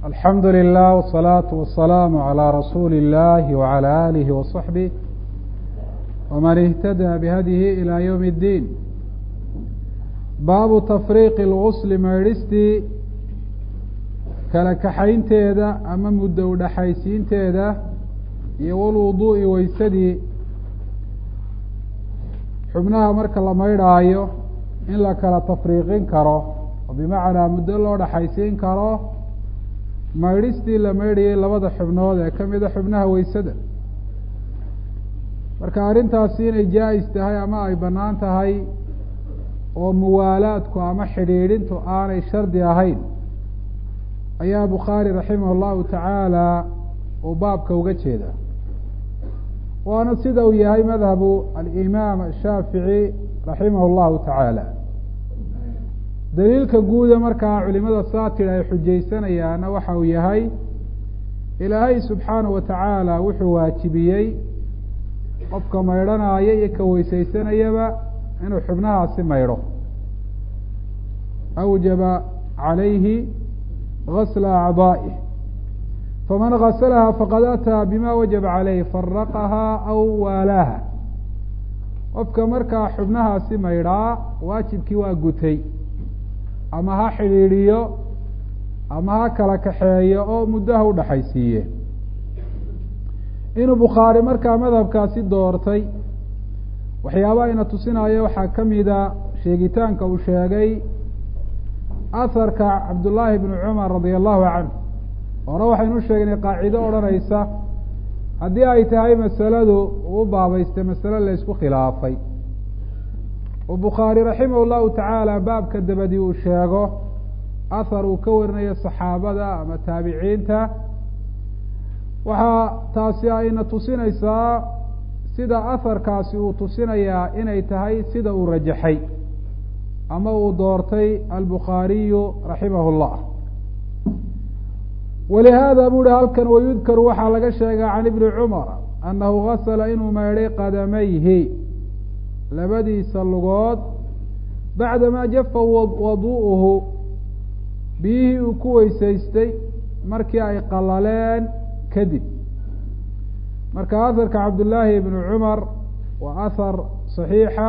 alxamdu lilah wالsalaaةu wasalaamu عalى rasuuli اllahi wعalى alihi waصaxbih wman اhtadى bihadyihi ilى ywm اddiin baabu tafriiqi اlgusli maydhistii kala kaxaynteeda ama muddo udhaxaysiinteeda iyo walwuduu'i weysadii xubnaha marka la maydhaayo in la kala tafriiqin karo oo bimacnaa muddo loo dhaxaysiin karo maydhistii la maydhayay labada xubnood ee ka mida xubnaha weysada marka arrintaasi inay jaa-is tahay ama ay bannaan tahay oo muwaalaadku ama xidhiidhintu aanay shardi ahayn ayaa bukhaari raximah allahu tacaala uu baabka uga jeeda waana sida uu yahay madhabu alimaam ashaafici raximah allahu tacaala daliilka guuda markaa culimada saatira ay xujaysanayaana waxa uu yahay ilaahay subxaanahu wa tacaala wuxuu waajibiyey qofka maydhanaya iyo ka weysaysanayaba inuu xubnahaasi maydho awjaba calayhi gasla acdaa'ih faman gasalaha faqad ataa bima wajaba caleyh faraqahaa aw waalaaha qofka markaa xubnahaasi maydhaa waajibkii waa gutay ama ha xidhiidhiyo ama ha kala kaxeeyo oo muddaha udhaxaysiiye inuu bukhaari markaa madhabkaasi doortay waxyaabaha ina tusinaya waxaa ka mida sheegitaanka uu sheegay aharka cabdullaahi bni cumar radia allahu canhu hore waxaynu sheegnay qaacido odhanaysa haddii ay tahay masaladu uu baabaystay masale la ysku khilaafay oo bukhaari raximah llahu tacaala baabka dabadii uu sheego ahar uu ka warinayo saxaabada ama taabiciinta waxaa taasi ayna tusinaysaa sida aharkaasi uu tusinayaa inay tahay sida uu rajaxay ama uu doortay albukhaariyu raximah llah walihaada bu uhi halkan wayudkaru waxaa laga sheegaa can ibni cumar annahu gasala inuu maydhay qadamayhi labadiisa lugood bacdamaa jafa waduu'uhu biyihii uu ku weysaystay markii ay qalaleen kadib marka aharka cabdullaahi ibni cumar waa ahar saxiixa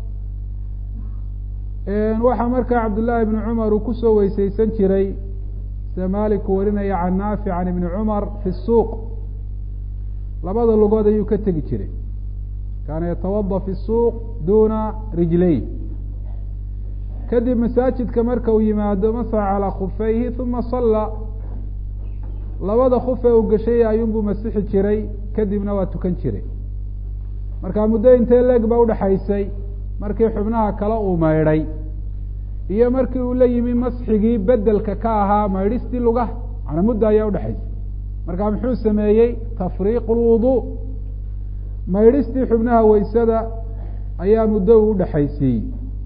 waxaa markaa cabdullaahi ibni cumar uu kusoo weysaysan jiray sida maaliku warinaya can naafic can ibni cumar fi suuq labada lugood ayuu ka tegi jiray kaana yatawada fi suuq duna rijlay kadib masaajidka marka uu yimaado masaxa calaa khufayhi uma salla labada kuf ee uu gashay ayuunbuu masixi jiray kadibna waa tukan jiray marka muddo intee leeg ba udhaxaysay markii xubnaha kale uu maydhay iyo markii uu la yimi masxigii bedelka ka ahaa maydhistii lugaha macnaa muddo ayaa udhexaysay marka muxuu sameeyey tafriiqu lwudu maydhistii xubnaha weysada ayaa muddo uu udhexaysiiyey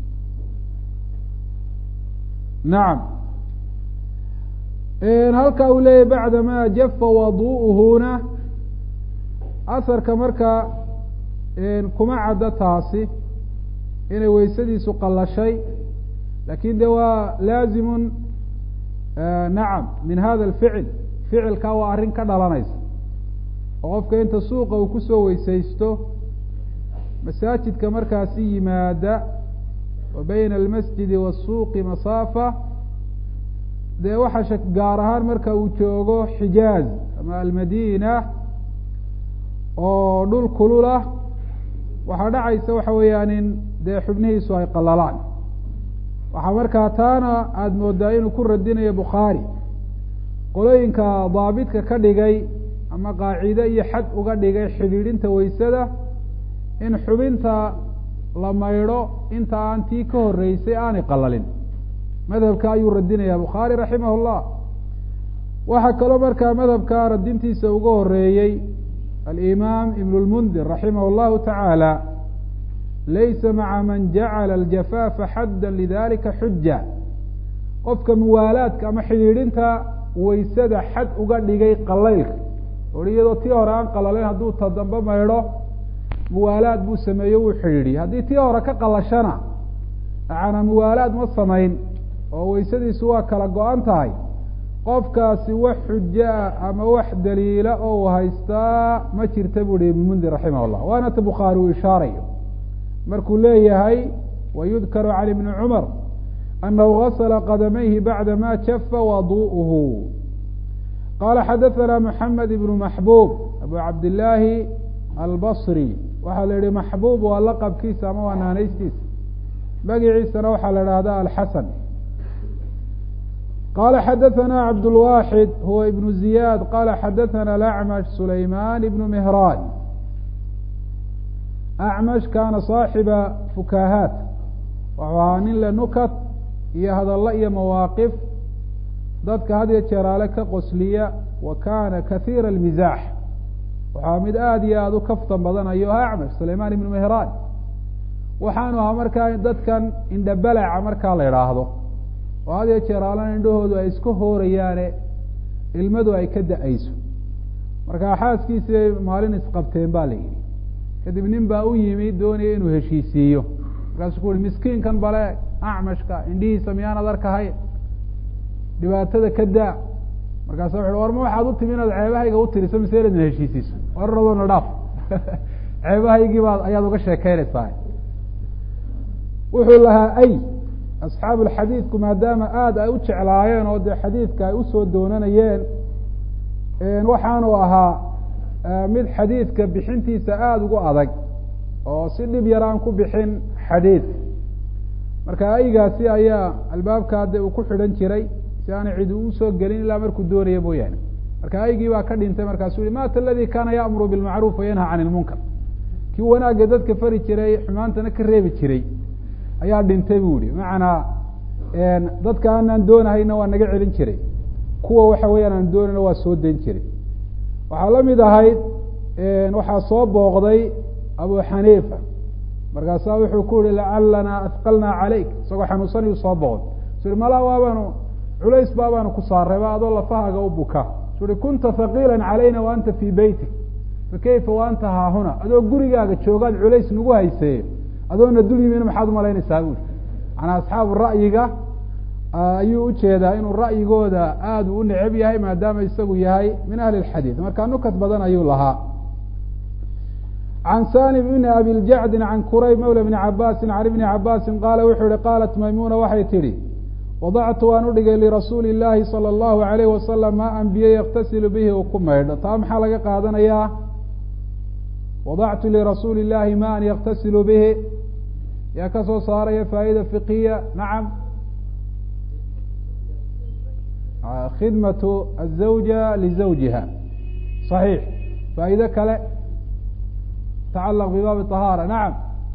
nacam halka uu leeyahy bacdama jafa waduu'uhuna asarka marka kuma caddo taasi inay weysadiisu qallashay lakin de waa laazimun nacam min hada alficil ficilkaa waa arrin ka dhalanaysa oo qofka inta suuqa uu kusoo weysaysto masaajidka markaasi yimaada wa bayna almasjidi waasuuqi masaafa dee waxaa shak gaar ahaan marka uu joogo xijaaz ama almadina oo dhul kululah waxaa dhacaysa waxa weeyaan in dee xubnihiisu ay qalalaan waxaa markaa taana aada moodaa inuu ku radinayo bukhaari qolooyinka daabidka ka dhigay ama qaacide iyo xad uga dhigay xidhiidhinta weysada in xubinta la maydho inta aan tii ka horreysay aanay qalalin madhabka ayuu radinaya bukhaari raximah llah waxaa kaloo markaa madhabka radintiisa uga horeeyey alimaam ibn lmundir raximah llahu tacaala laysa maca man jacala aljafaafa xadda lidalika xuja qofka muwaalaadka ama xidhiidhinta weysada xad uga dhigay qalaylka or iyadoo tii hore aan qalalayn hadduu ta dambe maydho muwaalaad buu sameeyo wuu xidhiidhiyey haddii tii hore ka qalashana macana muwaalaad ma samayn oo weysadiisu waa kala go-an tahay qofkaasi wax xuja ah ama wax daliila oo uu haystaa ma jirta bu uhi ibn mundir raximah llah waana ta bukhaari uu ishaarayo markuu leeyahay wayudkaru can ibni cumar anahu gasla qadamayhi bacda ma jafa wadu'uhu qala xadaثana mxamed ibn maxbub abu cabdillaahi albصri waxaa la yihi maxbub waa laqabkiisa ama waa naanaystiisa magiciisana waxaa la ihahda alxasan qala xadaثana cabdالwaxid huwa ibn ziyad qala xadaثana acmash sulayman ibn mihran acmash kana صaaxiba fukahaat wuxuu ahaa nin le nukat iyo hadallo iyo mawaaqif dadka had iyo jeeraale ka qosliya wa kana kahiira اlmizaax waxaa mid aada iyo aada u kaftan badanayo acmash sulayman ibnu mehraan waxaanu ahaa markaa dadkan indhabalaca markaa la idhaahdo oo had iyo jeeraalana indhahoodu ay isku hoorayaane ilmadu ay ka da-ayso markaa xaaskiisii maalin isqabteen ba la yidhi kadib nin baa u yimi doonaya inuu heshiisiiyo markaasuu ku uhi miskiinkan bale acmashka indhihiisa miyaanad arkahay dhibaatada ka daa markaasa wuxu war ma waxaad u timi inaad ceebahayga u tiriso mise inaad na heshiisiiso warradoona dhaaf ceebahaygii baad ayaad uga sheekeynaysaa wuxuu lahaa ay asxaabu lxadiidku maadaama aada ay u jeclaayeen oo dee xadiidka ay usoo doonanayeen waxaanu ahaa mid xadiidka bixintiisa aada ugu adag oo si dhib yar aan ku bixin xadiidka marka aygaasi ayaa albaabkaa de uu ku xidhan jiray si aanay cid usoo gelin ilaa markuu doonaya mooyaane marka aygii baa ka dhintay markaasuu yihi mata aladi kaana ya'muru bilmacruuf wayanha can ilmunkar kii wanaagga dadka fari jiray xumaantana ka reebi jiray ayaa dhintay bu yihi macanaa dadka aanaan doonahayna waa naga celin jiray kuwa waxa weeyaan aan doonayna waa soo dayn jiray waxaa la mid ahayd waxaa soo booqday abu xaniifa markaasaa wuxuu ku yihi lacalanaa ahqalnaa calayk isagoo xanuunsanayu soo booqday su i malaa waabaanu culays baabaanu ku saarayba adoo lafahaga u buka su i kunta haqiila calayna wa anta fii beytik fakayfa wa anta haahuna adoo gurigaaga joogaad culays nagu haysee adoona dul yimina maxaad umalaynaysaa bui manaa asxaabu ra'yiga ayuu ujeedaa inuu ra'yigooda aada u neceb yahay maadaama isagu yahay min ahli lxadiid markaa nukat badan ayuu lahaa can salim bni abi ljacdin can kurayb mawla bni cabaasin can ibni cabaasin qaala wuxuu yihi qaalat maymuuna waxay tidhi wadactu waan udhigay lirasuuli illaahi sala allahu alayh wasalam maa an biyo yaktasilu bihi uu ku maydho taa maxaa laga qaadanayaa wadactu lirasuuli illaahi ma an yaktasilu bihi yaa ka soo saaraya faa'ida fiqiya nacam khidmatu azawja lizawjiha صaxiix faa'iide kale tacalaq bibaabi طahaara nacam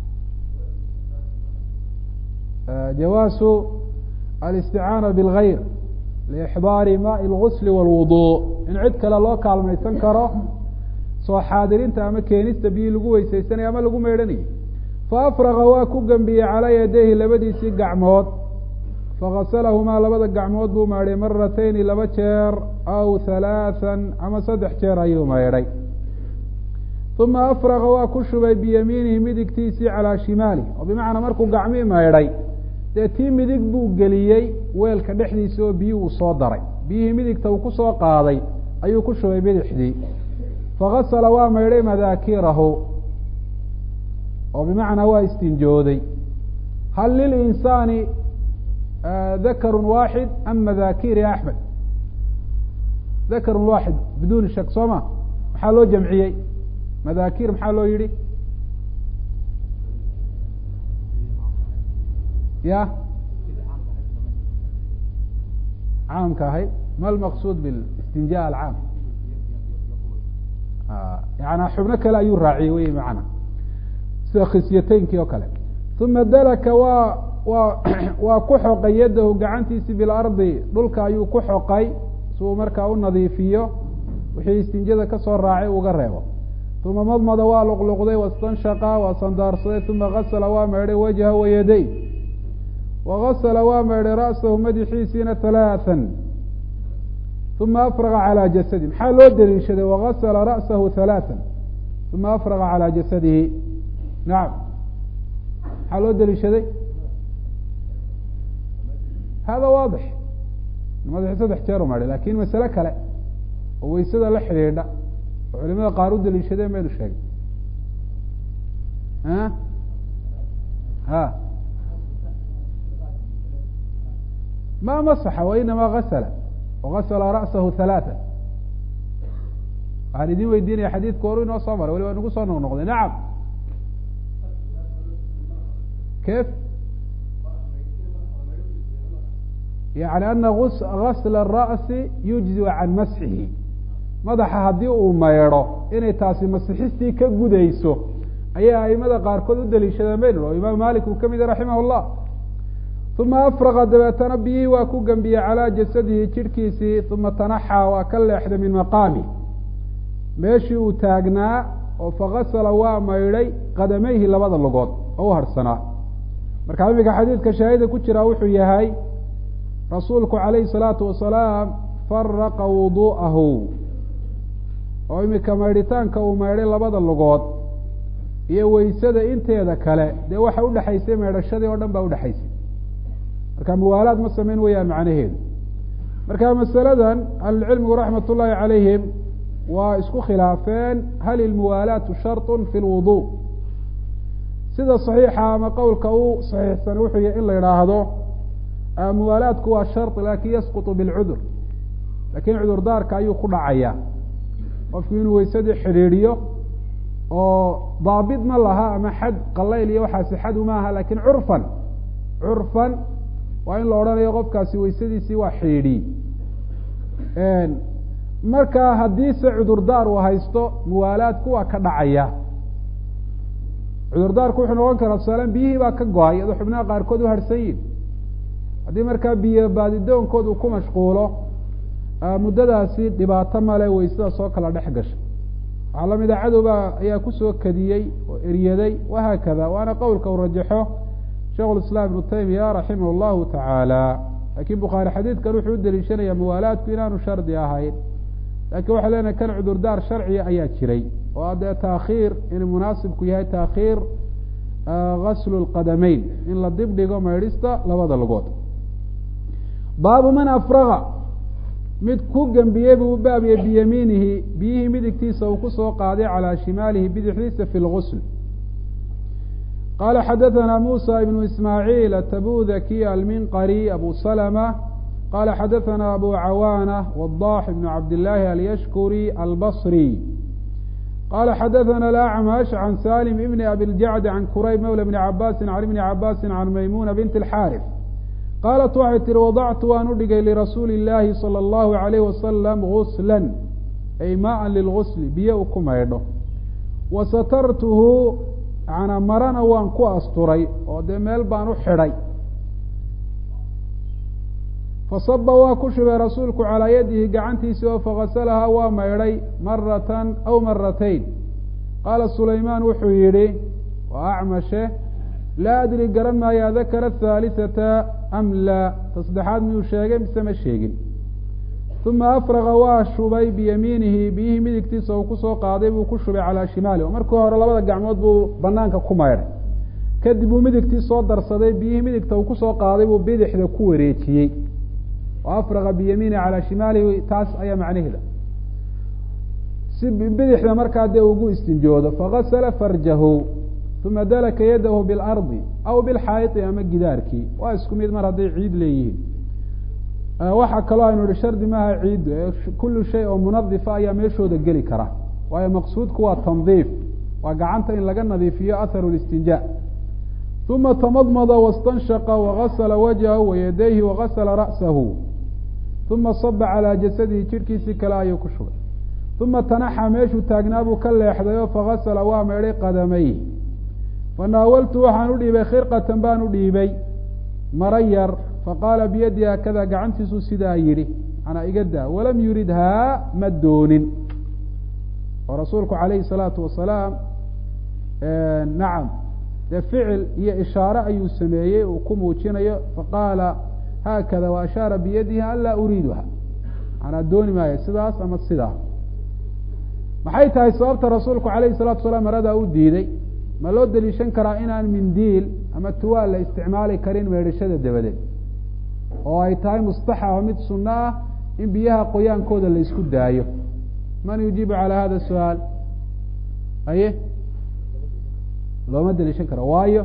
jawaasu alisticaana bاlgayr liixdaari maءi اlgusl wاlwudu in cid kale loo kaalmaysan karo soo xaadirinta ama keenista biyi lagu weysaysanayo ama lagu meydhanayo faafraqa waa ku gembiyey calaa yadayhi labadiisii gacmood fagasalahumaa labada gacmood buu maydhay maratayni laba jeer aw halaathan ama saddex jeer ayuu maydhay uma afraqa waa ku shubay biyamiinihi midigtiisii calaa shimaali oo bimacnaa markuu gacmii maydhay dee tii midig buu geliyey weelka dhexdiisa oo biyi uu soo daray biyihii midigta uu kusoo qaaday ayuu ku shubay bidixdii fagasala waa maydhay madaakirahu oo bimacnaa waa istinjooday hal lilinsaani dakarun waaxid am madakir ya axmed dakarun waaxid biduuni shak soo ma maxaa loo jamciyey madakir maxaa loo yihi ya caamka ahayd ma lmaqsuud bilistinja alcaam yana xubno kale ayuu raaciyey wey macana sida khisyateynkii oo kale uma dalaka waa waa waa ku xoqay yadahu gacantiisi bilardi dhulka ayuu ku xoqay si uu markaa u nadiifiyo wixii istinjada kasoo raacay uga reebo uma madmada waa luqluqday wastanshaqa waa sandaarsaday uma gasala waa maydhay wajha wayaday wagasala waa maydhay ra'sahu madaxiisiina halaathan uma afraqa calaa jasadi maxaa loo daliishaday wagasala ra'sahu halaathan uma afraqa calaa jasadihi nacam maxaa loo daliishaday hada waadix madaxii saddex jeer u maydhay lakin masale kale oo weysada la xidhiidha oo culimada qaar u daliishadeen baynu sheegay ha ma masaxa wainama gasla wagasla ra'sahu halaata waxaan idin weydiinaya xadiidku horu inoo soo maray wali waa nagu soo noqnoqday nacam kef yani ana gasla الra'si yujzi can masxihi madaxa haddii uu maydho inay taasi masixistii ka gudayso ayay aimada qaarkood u daliishadeen baynu oo imaam malik uu kamid raximah اllah uma afraqa dabeetana biyihii waa ku gembiyey calaa jasadihi jidhkiisii uma tanaxaa waa ka leexday min maqaami meeshii uu taagnaa oo fagasala waa maydhay qadamayhi labada lugood oo u harhsanaa marka iminka xadiidka shaahida ku jira wuxuu yahay rasuulku calayhi salaatu wasalaam faraqa wudu'ahu oo iminka maydhitaanka uu maydhay labada lugood iyo weysada inteeda kale dee waxa udhexaysay maydhashadii oo dhan baa udhexaysay marka muwaalaad ma samayn weyaan macnaheedu marka masaladan ahlulcilmigu raxmat ullaahi calayhim waa isku khilaafeen hal ilmuwaalaatu sharطu fi lwudu sida saxiixa ama qowlka u saxiixsan wuxuu yahy in la idhaahdo muwaalaadku waa shar lakin yasqutu bilcudur lakin cudurdaarka ayuu ku dhacaya qofku inuu weysadii xidhiidhiyo oo daabit ma laha ama xad qalayl iyo waxaasi xad uma aha lakin curfan curfan waa in la odhanayo qofkaasi weysadiisii waa xidhiidhiyey marka haddiise cudurdaar uu haysto muwaalaadku waa ka dhacaya cudurdaarku wuxuu noqon karaa tusaalan biyihii baa ka go-ay iyadoo xubnaha qaarkood u harhsan yihin haddii markaa biyo baadidoonkood uu ku mashquulo muddadaasi dhibaato male weysada soo kala dhex gasha waxaa lamida cadowba ayaa kusoo kadiyey oo eryaday wahaakada waana qowlka uu rajaxo sheikh islaam ibnu taymiya raximah llahu tacaala lakin bukhaari xadiidkan wuxuu u deliishanaya muwaalaadku inaanu shardi ahayn lakin waxay leenahay kan cudurdaar sharciga ayaa jiray oo adee taakhiir inuu munaasibku yahay taakhiir gaslu lqadameyn in la dib dhigo maydhista labada lugood baabu man afraga mid ku gembiyey buu u baabiyey biyamiinihi biyihii midigtiisa uu kusoo qaaday calaa shimaalihi bidixdiisa fi lgusl qala xadaثna musa ibn ismaaعiil atabudaki alminqari abu slmة qala xadaثna abu cawaanة wadax ibn cabdillaahi alyashkuri albصri qala xadaثna alacmash can salim ibn abi ljacd can kurayb mawla bni cabaasi can ibni cabaasi can maymuna bint اlxaarif qaalat waxay tihi wadactu waan u dhigay lirasuuli اllaahi salى اllahu عalayh wasalam gusla ay maa lilgusli biyo u ku maydho wasatartuhu manaa marana waan ku asturay oo dee meel baan u xidhay fasaba waa ku shubay rasuulku calaa yadihi gacantiisii oo fagasalahaa waa maydhay maratan aw maratayn qaala sulaymaan wuxuu yidhi waa acmashe laa adri garan maayo adakara athaalisata am laa ta saddexaad miyuu sheegay mise ma sheegin uma afraqa waa shubay biyamiinihi biyihii midigtiisa uu kusoo qaaday buu ku shubay calaa shimaali oo markii hore labada gacmood buu banaanka ku maydhay kadib uu midigtii soo darsaday biyihii midigta uu kusoo qaaday buu bidixda ku wareejiyey oo afraqa biyamiinihi calaa shimaalihi taas ayaa macnaheeda si bidixda markaa dee ugu istinjoodo fagasala farjahu uma dalaka yadahu bilardi aw bilxaayiti ama gidaarkii waa isku mid mar hadday ciid leeyihiin waxaa kaloo aynu ihi shardi maaha ciiddu kullu shay oo munadifa ayaa meeshooda geli kara waayo maqsuudku waa tandiif waa gacanta in laga nadiifiyo atharu listinjaa uma tamadmada wastanshaqa wagasla wajhahu wayadayhi wagasla ra'sahu uma saba calaa jasadihi jidhkiisii kale ayuu ku shugay uma tanaxa meeshuu taagnaa buu ka leexday oo fagasala waa meedhay qadamayh fanaawaltu waxaan u dhiibay khirqatan baan u dhiibay mara yar faqaala biyadi haakada gacantiisuu sidaa yidhi manaa iga daa walam yuridhaa ma doonin oo rasuulku calayhi salaatu wasalaam nacam dee ficil iyo ishaare ayuu sameeyey uu ku muujinayo faqaala haakada wa ashaara biyadihi an laa uriiduha manaa dooni maayo sidaas ama sidaa maxay tahay sababta rasuulku calayhi salatu wasalaam maradaa u diiday ma loo deliishan karaa inaan mindiil ama tuwaal la isticmaali karin meedhashada dabadeed oo ay tahay mustaxaba mid sunno ah in biyaha qoyaankooda la isku daayo man yujiibu calى hada su-aal aye looma daliishan karo waayo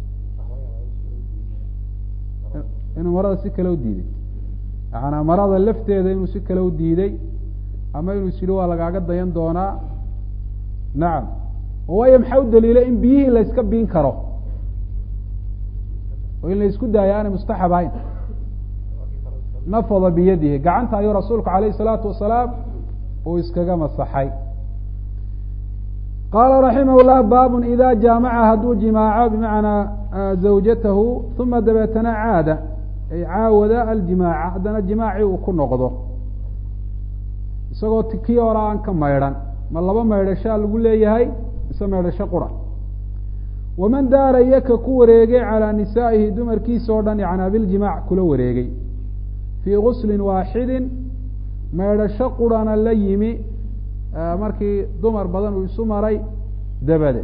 inuu marada si kale u diiday yaana marada lafteeda inuu si kale u diiday ama inuu is yihi waa lagaaga dayan doonaa nacam waayo maxaa u daliilay in biyihii la yska biin karo oo in la isku daayo aanay mustaxab ahayn nafada biyadihi gacanta ayuu rasuulku alayh الsalaatu wasalaam uu iskaga masaxay qaala raximah llah baabun ida jaamaca hadduu jimaaco bimacnaa zawjatahu uma dabeetana caada ay caawada aljimaaca haddana jimaacii uu ku noqdo isagoo kii hore aan ka maydhan ma laba maydhashaa lagu leeyahay mise maydhasho qura waman daara yaka ku wareegay calaa nisaa'ihi dumarkiisa oo dhan yanaa biljimaac kula wareegay fii guslin waaxidin maydhasho qurana la yimi markii dumar badan uu isu maray dabadeed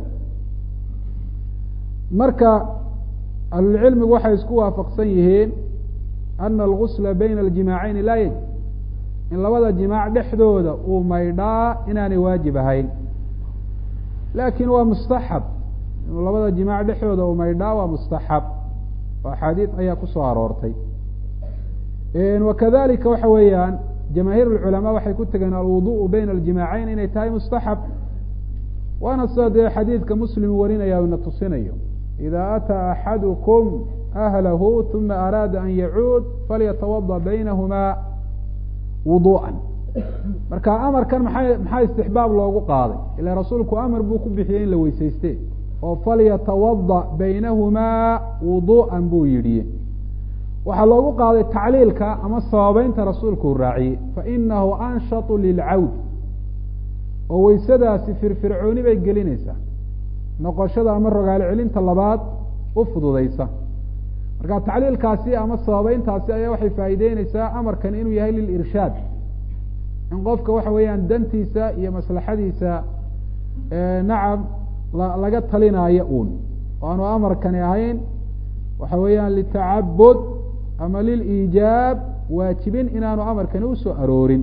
marka ahlulcilmigu waxay isku waafaqsan yihiin ana algusla bayna aljimaaceyn laa yajib in labada jimaac dhexdooda uu maydhaa inaanay waajib ahayn laakin waa mustaxab inuu labada jimaac dhexdooda uu maydhaa waa mustaxab oo axaadiid ayaa kusoo aroortay wakadalika waxa weeyaan jamaahiir اlculamaa waxay ku tegeen alwuduءu bayna aljimaaceyn inay tahay mustaxab waana sida dee xadiidka muslim warinaya ina tusinayo ida ataa axadukum ahlahu uma araada an yacuud falyatawada baynahuma wuduءa marka amarkan maxay maxaa istixbaab loogu qaaday ila rasuulku amar buu ku bixiyey in la weysayste oo falyatawada baynahumaa wuduءa buu yidhi waxaa loogu qaaday tacliilka ama sababeynta rasuulku uu raaciyey fainahu anshaطu lilcawd oo weysadaasi firfircooni bay gelinaysaa noqoshada ama rogaalo celinta labaad u fududeysa marka tacliilkaasi ama sababeyntaasi ayaa waxay faa'iideyneysaa amarkan inuu yahay lilirshaad in qofka waxa weeyaan dantiisa iyo maslaxadiisa nacam laga talinaayo uun o aanu amarkani ahayn waxa weeyaan litacabud ama liliijaab waajibin inaanu amarkani usoo aroorin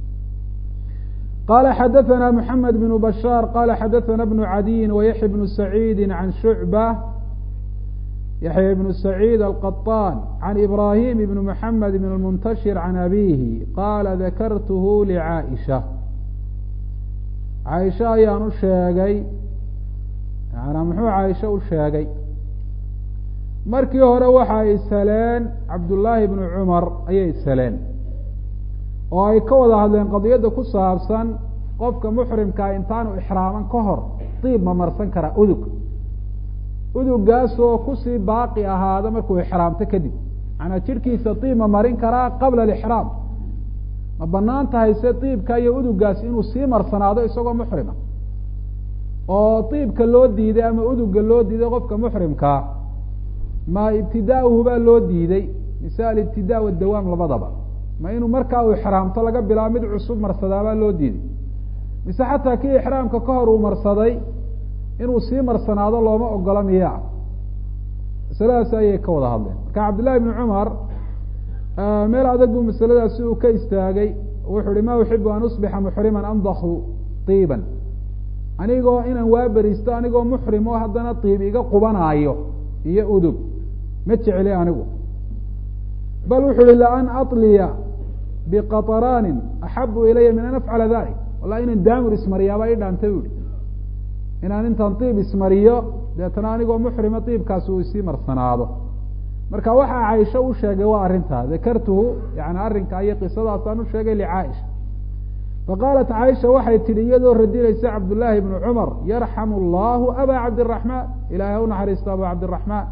qala xadaثna mحamed بن bashاr qala xadaثna بن عadiyin وyaحya بن سacيidi عan شhuعbة yaحya بن سacيid الqطاn عan إbrahim بن mحamed بن الmنتشhir عan abihi qala dakarth لcaaئشha caaisha ayaan u sheegay yana muxuu caaisha u sheegay markii hore waxa ay saleen cabdullaahi bnu cumar ayay saleen oo ay ka wada hadleen qadiyadda ku saabsan qofka muxrimkaa intaanu ixraaman ka hor diib ma marsan karaa udug udugaasoo kusii baaqi ahaada markuu ixraamto kadib macanaa jidhkiisa diib ma marin karaa qabla alixraam ma banaan tahay se diibka iyo udugaas inuu sii marsanaado isagoo muxrima oo diibka loo diiday ama uduga loo diiday qofka muxrimkaa ma ibtidaauhu baa loo diiday mise alibtidaa wadawaam labadaba ma inuu markaa uu ixraamto laga bilaabo mid cusub marsadaabaa loo diiday mise xataa kii ixraamka ka hor uu marsaday inuu sii marsanaado looma ogola miyaa masaladaasi ayay ka wada hadleen marka cabdillahi bni cumar meel adag buu masaladaasi uu ka istaagay wuxuu uhi ma uxibu an usbixa muxriman amdahu tiiban anigoo inaan waa beristo anigoo muxrim oo haddana tiib iga qubanaayo iyo udug ma jecli anigu bal wuxu uhi laan aطliya biqaطraanin axabu ilaya min an afcala dalik wallahi inaan daamur ismariyaaba i dhaantay bu ihi inaan intaan diib ismariyo deetana anigoo muxrima diibkaasi uu isii marsanaado marka waxaa caaisha u sheegay waa arrintaa dakartuhu yani arrinka iyo qisadaasaan u sheegay licaaisha faqaalat caaisha waxay tidhi iyadoo radinaysa cabdullaahi bnu cumar yarxamu allahu aba cabdiraxmaan ilahay ha u naxariisto aba cabdiraxmaan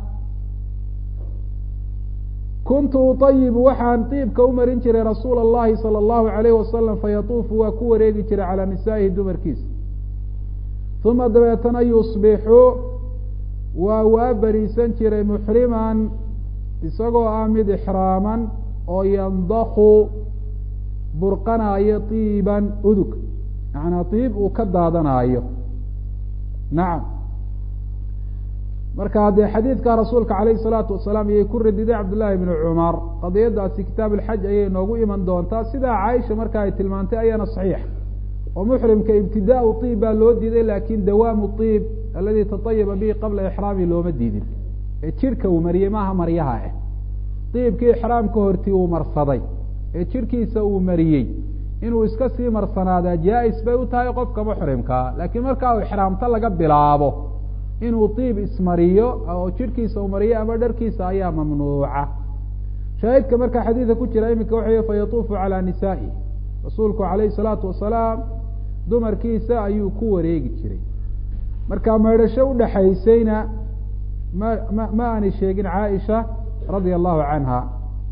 kuntu uطayibu waxaan diibka u marin jiray rasuula اllahi salى اllahu alayh wasalam fayatuufu waa ku wareegi jiray calaa nisaa'ihi dumarkiisa uma dabeetana yusbixu waa waa beriisan jiray muxriman isagoo ah mid ixraaman oo yandaku burqanaayo tiiban udug macnaa tiib uu ka daadanaayo nacam marka dee xadiidka rasuulka calayhi salaatu wasalaam iyay ku radiday cabdullaahi bni cumar qadiyadaasi kitaab alxaj ayay noogu iman doontaa sidaa caaisha marka ay tilmaantay ayaana saxiix oo muxrimka ibtidaau iib baa loo diiday laakin dawaamu iib aladi tatayaba bihi qabla ixraami looma diidin ee jidhka uu mariyey maaha maryaha ah iibkii ixraamka hortii uu marsaday ee jidhkiisa uu mariyey inuu iska sii marsanaadaa jaa-is bay u tahay qofka muxrimkaa laakiin marka uu ixraamto laga bilaabo inuu iib ismariyo oo jidhkiisa uu mariyo ama dharkiisa ayaa mamnuuca shaahidka marka xadiidka ku jira iminka waxay fayatuufu calaa nisaa'i rasuulku calayhi salaatu wasalaam dumarkiisa ayuu ku wareegi jiray marka maydhasho udhaxaysayna ma ma ma aanay sheegin caaisha radia allahu canha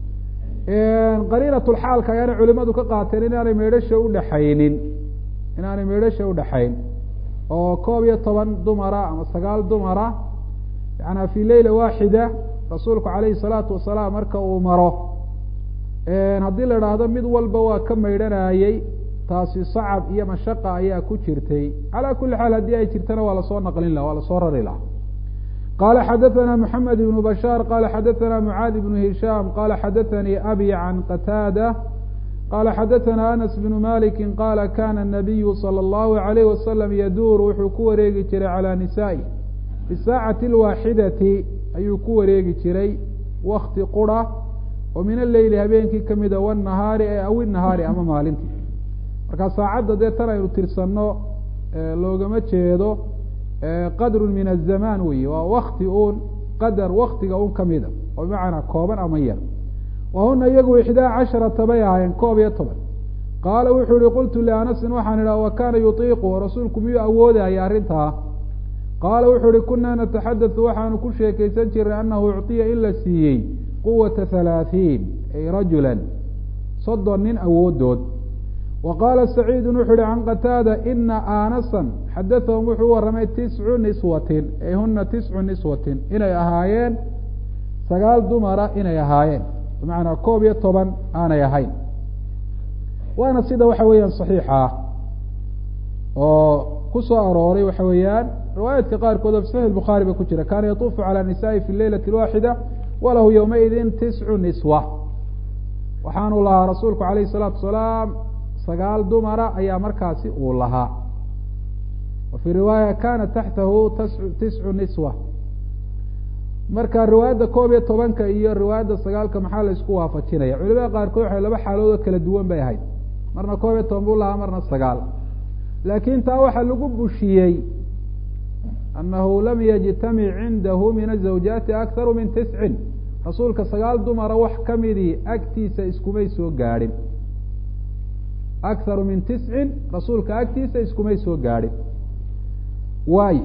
qariinat lxaalka ayaana culimadu ka qaateen inaanay meydhasha udhaxaynin inaanay meydhasha udhaxayn oo koob iyo toban dumara ama sagaal dumara yaana fi leyla waaxida rasuulku calayhi salaatu wasalaam marka uu maro haddii la idhaahdo mid walba waa ka maydhanayey taasi sacab iyo mashaqa ayaa ku jirtay calaa kuli xaal haddii ay jirtana waa lasoo naqlin laha waa lasoo rari laha qala xadaثna mحamed بن bashاr qala xadaثna mعaad بن hisham qala xadaثnii abi can qataada qala xadaثna anas بن maliki qala kana الnabiyu slى الlahu عalayh wasalam yaduur wuxuu ku wareegi jiray calى nisaءi fi saacati اlwaaxidati ayuu ku wareegi jiray wakti qura oo min aleyli habeenkii kamida wالnahaari e aw nahaari ama maalintii marka saacadda dee tan aynu tirsanno loogama jeedo qadru min azamaan weyi waa wakti uun qadar waktiga un kamida oo bimacnaa kooban ama yar wahuna iyagu ixdaa casharata bay ahaayeen koob iyo toban qaala wuxuu yihi qultu lianasin waxaan idhaha wa kaana yutiiqu rasuulku miyuu awoodaya arrintaa qaala wuxuu ihi kunaa nataxadatu waxaanu ku sheekaysan jirnay anahu ucطiya in la siiyey quwata halaaثiin ay rajula soddon nin awoodood wa qaala saciidu wuxu uhi can qataada ina aanasan xadathahum wuxuu u warramay tiscu niswatin ay huna tiscu niswatin inay ahaayeen sagaal dumara inay ahaayeen bimacnaa koob iyo toban aanay ahayn waana sida waxa weeyaan saxiixa ah oo ku soo arooray waxa weeyaan riwaayaadka qaarkood oo fi saxix bukhaari ba ku jira kaana yatuufu calى nisaai fi leylati اlwaaxida walahu ywmaidin tiscu niswa waxaanu lahaa rasuulku alayh الsalaatu wasalaam sagaal dumara ayaa markaasi uu lahaa wa fii riwaaya kana taxtahu tiscu niswa marka riwaayadda koob iyo tobanka iyo riwaayadda sagaalka maxaa la isku waafajinaya culimada qaarkood waxay laba xaalood oo kala duwan bay ahayd marna koob iyo toban buu lahaa marna sagaal laakin taa waxaa lagu bushiyey anahu lam yajtamic cindahu min azawjaati akharu min tiscin rasuulka sagaal dumara wax kamidii agtiisa iskumay soo gaadhin akharu min tiscin rasuulka agtiisa iskumay soo gaadhin waayo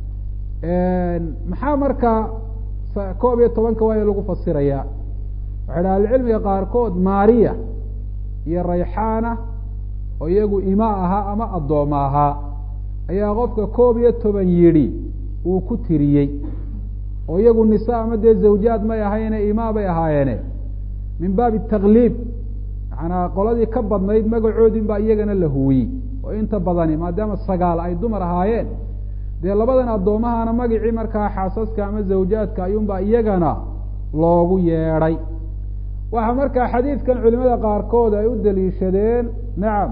maxaa markaa koob iyo tobanka waayo lagu fasirayaa waxay dhaha ahlucilmiga qaarkood maariya iyo rayxaana oo iyagu ima ahaa ama addooma ahaa ayaa qofka koob iyo toban yidhi uu ku tiriyey oo iyagu nisa ama dee zawjaad may ahayne imaa bay ahaayeene min baabi takliib macanaa qoladii ka badnayd magacoodin baa iyagana la huwiyey oo inta badani maadaama sagaal ay dumar ahaayeen dee labadan addoomahana magicii markaa xaasaska ama zawjaadka ayuunbaa iyagana loogu yeedhay waxaa markaa xadiidkan culimada qaarkood ay u daliishadeen nacam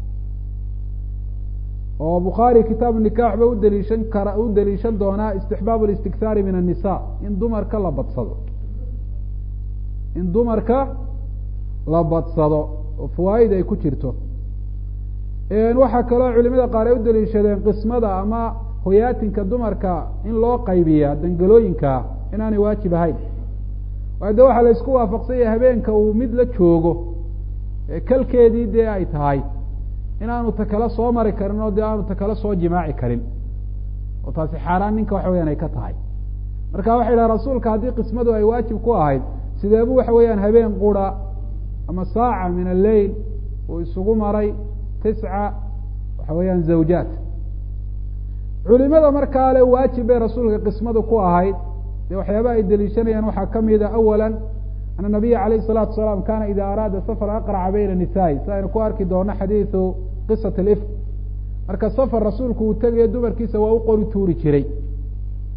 oo bukhaari kitaabu nikax ba udaliishan kara u daliishan doonaa istixbaab اlistikhaari min الnisa in dumarka la badsado in dumarka la badsado oo fawaaid ay ku jirto waxaa kaloo culimada qaar ay u daliishadeen qismada ama hoyaatinka dumarka in loo qaybiya dangalooyinka inaanay waajib ahayn waayo de waxaa la isku waafaqsan yahay habeenka uu mid la joogo kalkeedii dee ay tahay in aanu ta kale soo mari karin oo dee aanu ta kale soo jimaaci karin oo taasi xaaraan ninka waxa weyaan ay ka tahay marka waxay dhaha rasuulka haddii qismadu ay waajib ku ahayd sideebu waxa weeyaan habeen qura ama saaca min alleyl uu isugu maray tisca waxa weeyaan zawjaat culimada markaa le waajib bay rasuulka qismadu ku ahayd dee waxyaaba ay deliishanayaan waxaa kamida awala ana nabiya alayh الsalatu wasalaam kana ida araada safar aqraca bayna nisaai si aynu ku arki doono xadiidu qisat اlifk marka safar rasuulku uu tegayo dumarkiisa waa u qori tuuri jiray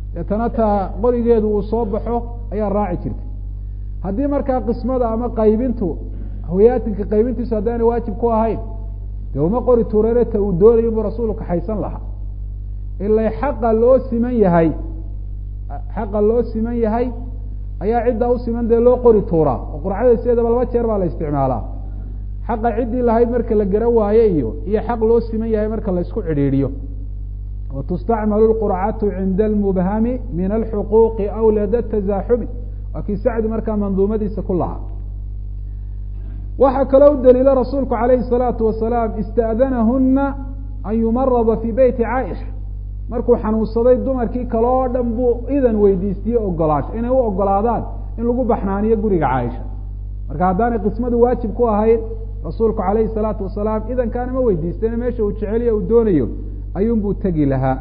deetana taa qorigeedu uu soo baxo ayaa raaci jirtay haddii markaa qismada ama qaybintu hoyaatinka qaybintiisu haddaana waajib ku ahayn dee uma qori tuurane ta uu doonayo inbuu rasuulku kaxaysan lahaa ilay xaqa loo siman yahay xaqa loo siman yahay ayaa ciddaa u siman dee loo qori tuuraa oo qurcada sideedaba laba jeer baa la isticmaalaa xaqa ciddii lahayd marka la garan waaye iyo iyo xaq loo siman yahay marka la isku cidhiidhiyo wa tustacmalu lqurcatu cinda almubhami min alxuquuqi aw lada tasaaxumi waa kii sacdi markaa manduumadiisa ku lahaa waxaa kaloo u daliilo rasuulku calayhi salaatu wasalaam ista'danahuna an yumarada fii beyti caaisha markuu xanuunsaday dumarkii kale oo dhan buu idan weydiistiyey ogolaansho inay u ogolaadaan in lagu baxnaaniyo guriga caaisha marka haddaanay qismadu waajib ku ahayn rasuulku calayhi salaatu wasalaam idankaana ma weydiistene meesha uu jeceliyo uu doonayo ayuunbuu tegi lahaa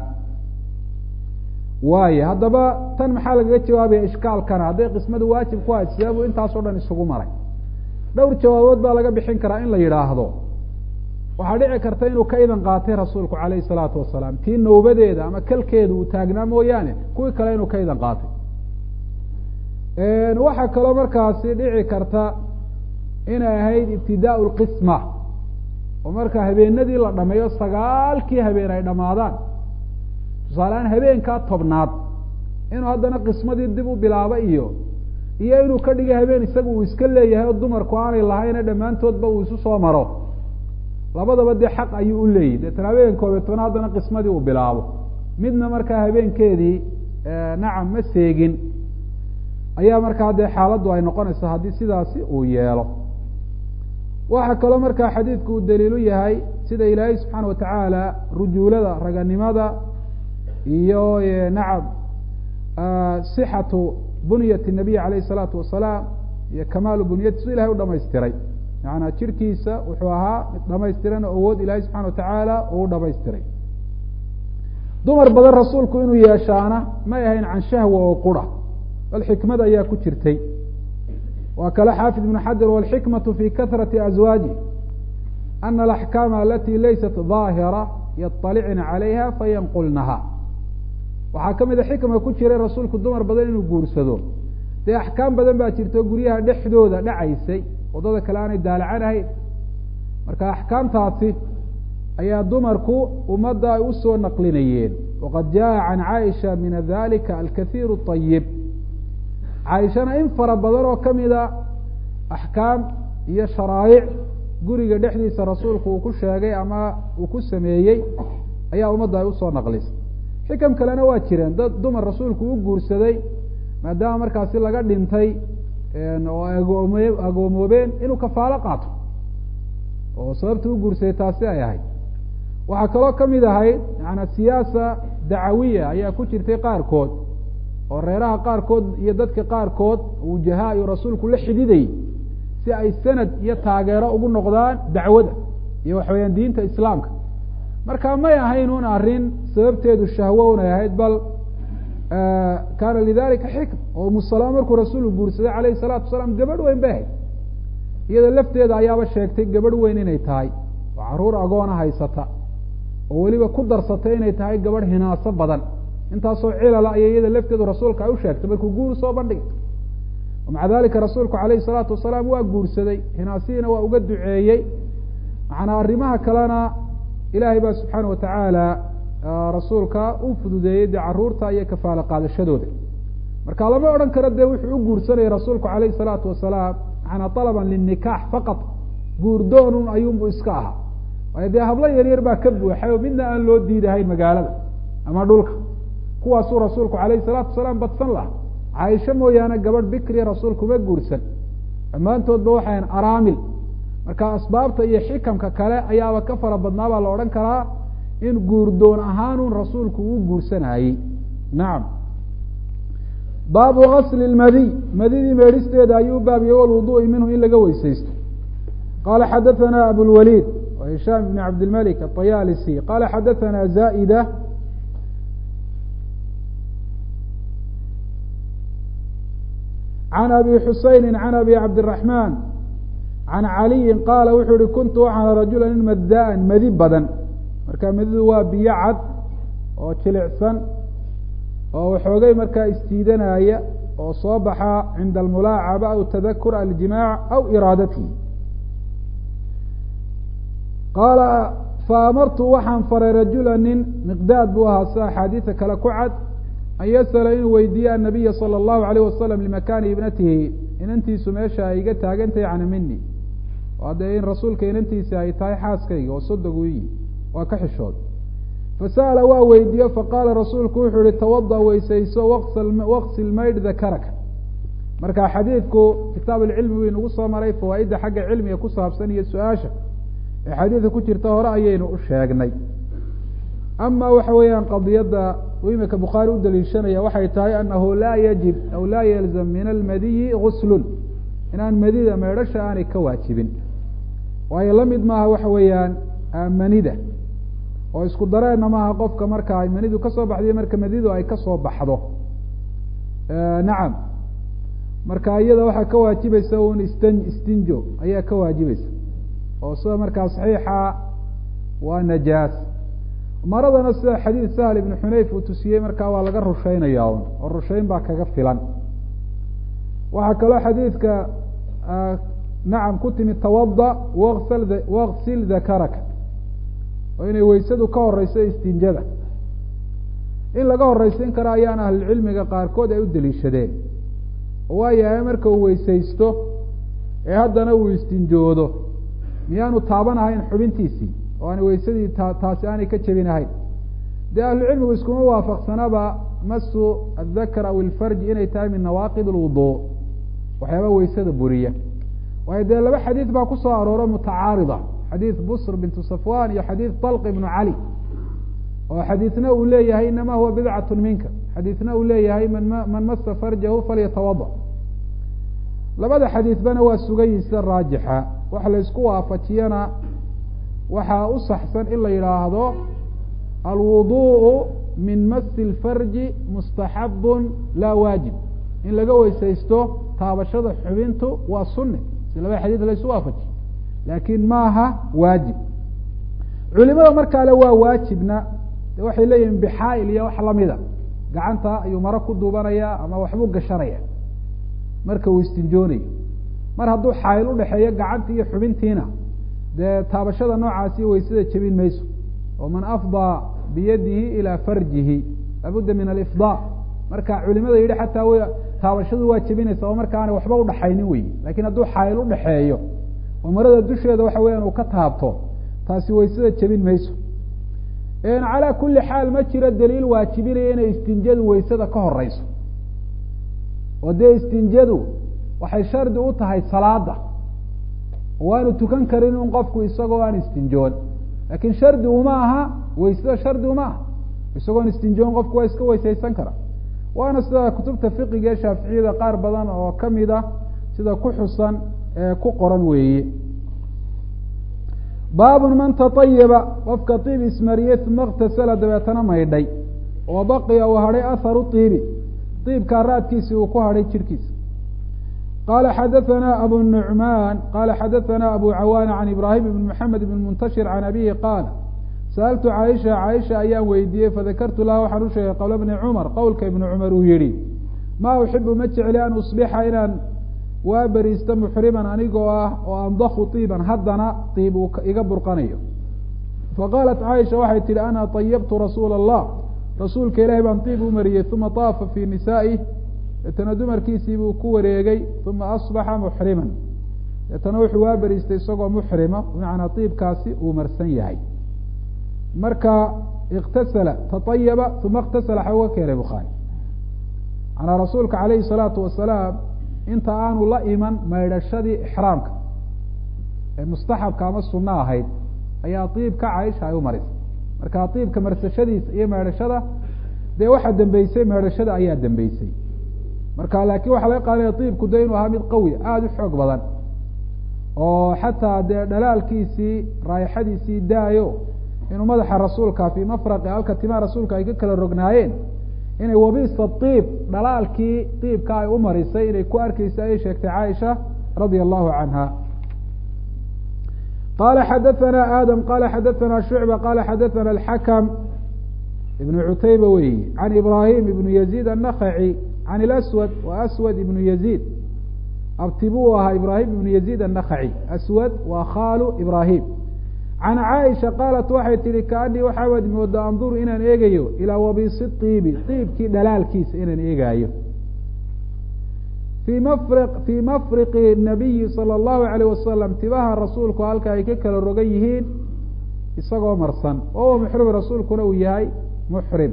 waayo haddaba tan maxaa lagaga jawaabaya ishkaalkana hadday qismadu waajib ku ahayd sideebuu intaasoo dhan isugu maray dhowr jawaabood baa laga bixin karaa in la yidhaahdo waxaa dhici karta inuu ka idan qaatay rasuulku calayhi salaatu wasalaam tii nawbadeeda ama kalkeeda uu taagnaa mooyaane kuwii kale inuu ka idan qaatay waxaa kaloo markaasi dhici karta inay ahayd ibtidaau lqisma oo marka habeenadii la dhameeyo sagaalkii habeen ay dhammaadaan tusaalehaan habeenkaa tobnaad inuu haddana qismadii dib u bilaabo iyo iyo inuu ka dhigo habeen isaga uu iska leeyahay oo dumarku aanay lahayne dhammaantoodba uu isu soo maro labadaba dee xaq ayuu u leeyihi deetana habeen koobiy tobna haddana qismadii uu bilaabo midna markaa habeenkeedii nacam ma seegin ayaa markaa dee xaaladdu ay noqonaysa haddii sidaasi uu yeelo waxaa kaloo markaa xadiidku uu daliilu yahay sida ilaahay subxaana watacaala rujuulada raganimada iyo nacam sixatu bunyat nabiy alayh salaatu wasalaam iyo kamaalu bunyati su ilahay u dhamaystiray macanaa jirkiisa wuxuu ahaa mid dhamaystiran oo awood ilaahay subxana watacaala uu dhamaystiray dumar badan rasuulku inuu yeeshaana may ahayn can shahwa oo qura bal xikmad ayaa ku jirtay waa kale xaafid ibnu xajar walxikmatu fi kahrati azwaaji ana alaxkaama alati laysat daahira yaطalicna calayha fayanqulnaha waxaa ka mida xikma ku jiray rasuulku dumar badan inuu guursado dee axkaam badan baa jirto guryaha dhexdooda dhacaysay waddada kale aanay daalacan ahayn marka axkaamtaasi ayaa dumarku ummadda ay usoo naqlinayeen waqad jaa can caaisha min dalika alkaiir ayib caaishana in fara badan oo kamida axkaam iyo sharaa'ic guriga dhexdiisa rasuulku uu ku sheegay ama uu ku sameeyey ayaa ummadda ay usoo naqlisay xikam kalena waa jireen dad dumar rasuulku u guursaday maadaama markaasi laga dhintay oo agoome agoomoobeen inuu kafaalo qaato oo sababta u guursaday taasi ay ahayd waxaa kaloo kamid ahayd yaana siyaasa dacawiya ayaa ku jirtay qaarkood oo reeraha qaarkood iyo dadka qaarkood wujahaa iyo rasuulku la xididayay si ay sanad iyo taageero ugu noqdaan dacwada iyo waxaweyaan diinta islaamka marka may ahayn un arrin sababteedu shahwo unay ahayd bal kaana lidalika xikm oo umusalama markuu rasuulku guursaday calayhi salaatu wasalaam gabadh weyn bay ahayd iyada lafteeda ayaaba sheegtay gabadh weyn inay tahay oo caruur agoona haysata oo weliba ku darsatay inay tahay gabadh hinaaso badan intaasoo cilala ayay iyada lafteedu rasuulka ay u sheegtay markuu guur soo bandhigay maca dalika rasuulku calayhi salaatu wasalaam waa guursaday hinaasihiina waa uga duceeyey macnaa arrimaha kalena ilaahay baa subxaana watacaala rasuulka u fududeeyey dee caruurta iyo kafaalo qaadashadooda marka lama odhan karo dee wuxuu u guursanayay rasuulku calayhi salaatu wasalaam macanaa alaban linikaax faqad guurdoonun ayuunbu iska ahaa waayo dee hablo yaryar baa ka buuxay oo midna aan loo diidahayn magaalada ama dhulka kuwaasuu rasuulku calayhi salaatu wasalaam badsan laha caaisho mooyaane gabadh bikriya rasuulkuma guursan dhammaantoodba waxayn araamil marka asbaabta iyo xikamka kale ayaaba ka fara badnaa baa la odhan karaa in guurdoon ahaanun rasuulku uu guursanayey nacam baabu gasli lmadiy madidii meedhisteeda ayuu baabiyey walwuduui minhu in laga weysaysto qala xadaثana abulwaliid hishaam ibn cabdilmalik aطayaalisi qala xadaثana zaida can abi xusayni can abi cabdiraxmaan can caliyin qaala wuxuu yihi kuntu waxaana rajula nin madaan madi badan marka madidu waa biyo cad oo jilicsan oo waxoogay markaa isjiidanaya oo soo baxa cinda almulaacaba aw tadakur aljimaac aw iraadatihi qaala faamartu waxaan faray rajula nin miqdaad buu ahaa si axaadiisa kale ku cad an yasala inuu weydiiye annabiya sala allahu alayh wasalam limakaani ibnatihi inantiisu meesha ay iga taagantahay cana mini waa dee in rasuulka inantiisi ay tahay xaaskayga oo sodogu iyi waa ka xishood fasa'ala waa weydiiye faqaala rasuulku wuxuu yihi tawada weysayso waqsil maydh dakaraka marka xadiidku kitaab alcilmi wuu inagu soo maray fawaaidda xagga cilmiga ku saabsan iyo su-aasha ee xadiidka ku jirta hore ayaynu u sheegnay ama waxa weeyaan qadiyadda uu imika bukhaari u daliishanaya waxay tahay anahu laa yajib aw laa yalzam min almadiyi guslun inaan madida meedhasha aanay ka waajibin waayo la mid maaha waxa weeyaan manida oo isku dareenna maaha qofka marka ay manidu kasoo baxdiyo marka madidu ay kasoo baxdo nacam marka iyada waxaa ka waajibaysa un istan istinjo ayaa ka waajibaysa oo sida markaa saxiixa waa najaas maradana sida xadiid sahl ibnu xunayf uu tusiyey markaa waa laga rusheynaya un oo rusheyn baa kaga filan waxaa kaloo xadiidka nacam ku timi tawada wasl waksil dakaraka oo inay weysadu ka horeyso istinjada in laga horeysin karo ayaan ahlulcilmiga qaarkood ay u daliishadeen oo waayahay marka uu weysaysto ee haddana uu istinjoodo miyaanu taabanahayn xubintiisii oo aan weysadii ta taasi aanay ka jebinahayn dee ahlucilmigu iskuma waafaqsanaba masu adakar aw ilfarji inay tahay min nawaaqid alwudu waxyaaba weysada buriya waayo dee laba xadiid baa kusoo arooro mutacaarida xadiid busr bintu safwan iyo xadiid talq ibnu cali oo xadiidna uu leeyahay inama huwa bidcatu minka xadiidna uu leeyahay man man masa farjahu falyatawada labada xadiidbana waa sugayin sida raajixa waxa la isku waafajiyana waxaa u saxsan in la yidhaahdo alwuduءu min masi اlfarji mustaxabun laa waajib in laga weysaysto taabashada xubintu waa sunne si labada xadiid la isu waafajiyo laakin maaha waajib culimada markaale waa waajibna de waxay leeyihin bixaail iyo wax lamida gacanta ayuu maro ku duubanaya ama waxbuu gashanaya marka uu istinjoonayo mar hadduu xaayil udhexeeyo gacantii iyo xubintiina dee taabashada noocaasi weysada jebin mayso oo man afdaa biyadihi ilaa farjihi laabudda min alifdaa marka culimada yidhi xataa w taabashadu waa jebinaysa oo marka aanay waxba udhaxaynin wey lakin hadduu xaayil udhexeeyo oo marada dusheeda waxa weeyaan uu ka taabto taasi weysada jebin mayso calaa kuli xaal ma jiro daliil waajibinaya inay istinjadu weysada ka horeyso oo dee istinjadu waxay shardi u tahay salaada waanu tukan karin un qofku isagoo aan istinjoon lakin shardi uma aha weysada shardi uma aha isagoon istinjoon qofku waa iska weysaysan kara waana sida kutubta fiqiga ee shaaficiyada qaar badan oo kamid a sida ku xusan ee ku qoran weeye baabun man tatayiba qofka tiib ismariyey uma اktasala dabeetana maydhay oo baqiya uu hadhay aharu iibi iibkaa raadkiisi uu ku hadhay jirhkiisa qala xadaثana abu nuعman qala xadaثana abu cawaana can ibrahim ibn mxamed ibn muntashir can abihi qaala sa'altu caaisha caaisha ayaan weydiiyey fadakartu laha waxaan u sheegay qowla bni cumar qowlka ibni cumar uu yihi ma uxibu ma jecli an usbixa inaan waa beriista muxriman anigoo ah oo andaku iiban haddana iib uu iga burqanayo faqaalat caaisha waxay tihi ana طayabtu rasuula الlah rasuulka ilahi baan iib u mariyey uma طaafa fii nisaa'ih deetana dumarkiisii buu ku wareegay uma asbaxa muxriman deetana wuxuu waa beriistay isagoo muxrima bimacnaa iibkaasi uu marsan yahay marka iktasala taطayaba uma اktasala xa uga keenay bukhaari manaa rasuulka alayhi الsalaatu wasalaam inta aanu la iman maydhashadii ixraamka ee mustaxabka ama sunno ahayd ayaa iibka caaisha ay u marisay marka iibka marsashadiisa iyo maydhashada dee waxaa dambeysay maydhashada ayaa dambeysay marka laakiin waxaa laga qaadanaya iibku de inuu ahaa mid qawi aada u xoog badan oo xataa dee dhalaalkiisii raayaxadiisii daayo inuu madaxa rasuulka fii mafraqi halka timaha rasuulka ay ka kala rognaayeen inay wabisa iib dhalaalkii iibka ay u marisay inay ku arkeysa ayay sheegtay caaisha radia allahu canha qala xadaثana adam qala xadaثana shucba qala xadaثana alxakam ibnu cutayba weyi can ibraahim ibnu yaziid annakaci can ilaswad wa aswad ibnu yaziid abti buu ahaa ibraahim ibnu yaziid annakaci aswad waa khaalu ibraahim can caaisha qaalat waxay tihi kaanii waxaawad mooda anduru inaan eegayo ilaa wabisi iibi iibkii dhalaalkiisa inaan eegaayo fii mafri fii mafriqi nabiyi sala allahu alayh wasalam tibaha rasuulku halka ay ka kala rogan yihiin isagoo marsan oo muxrim rasuulkuna uu yahay muxrim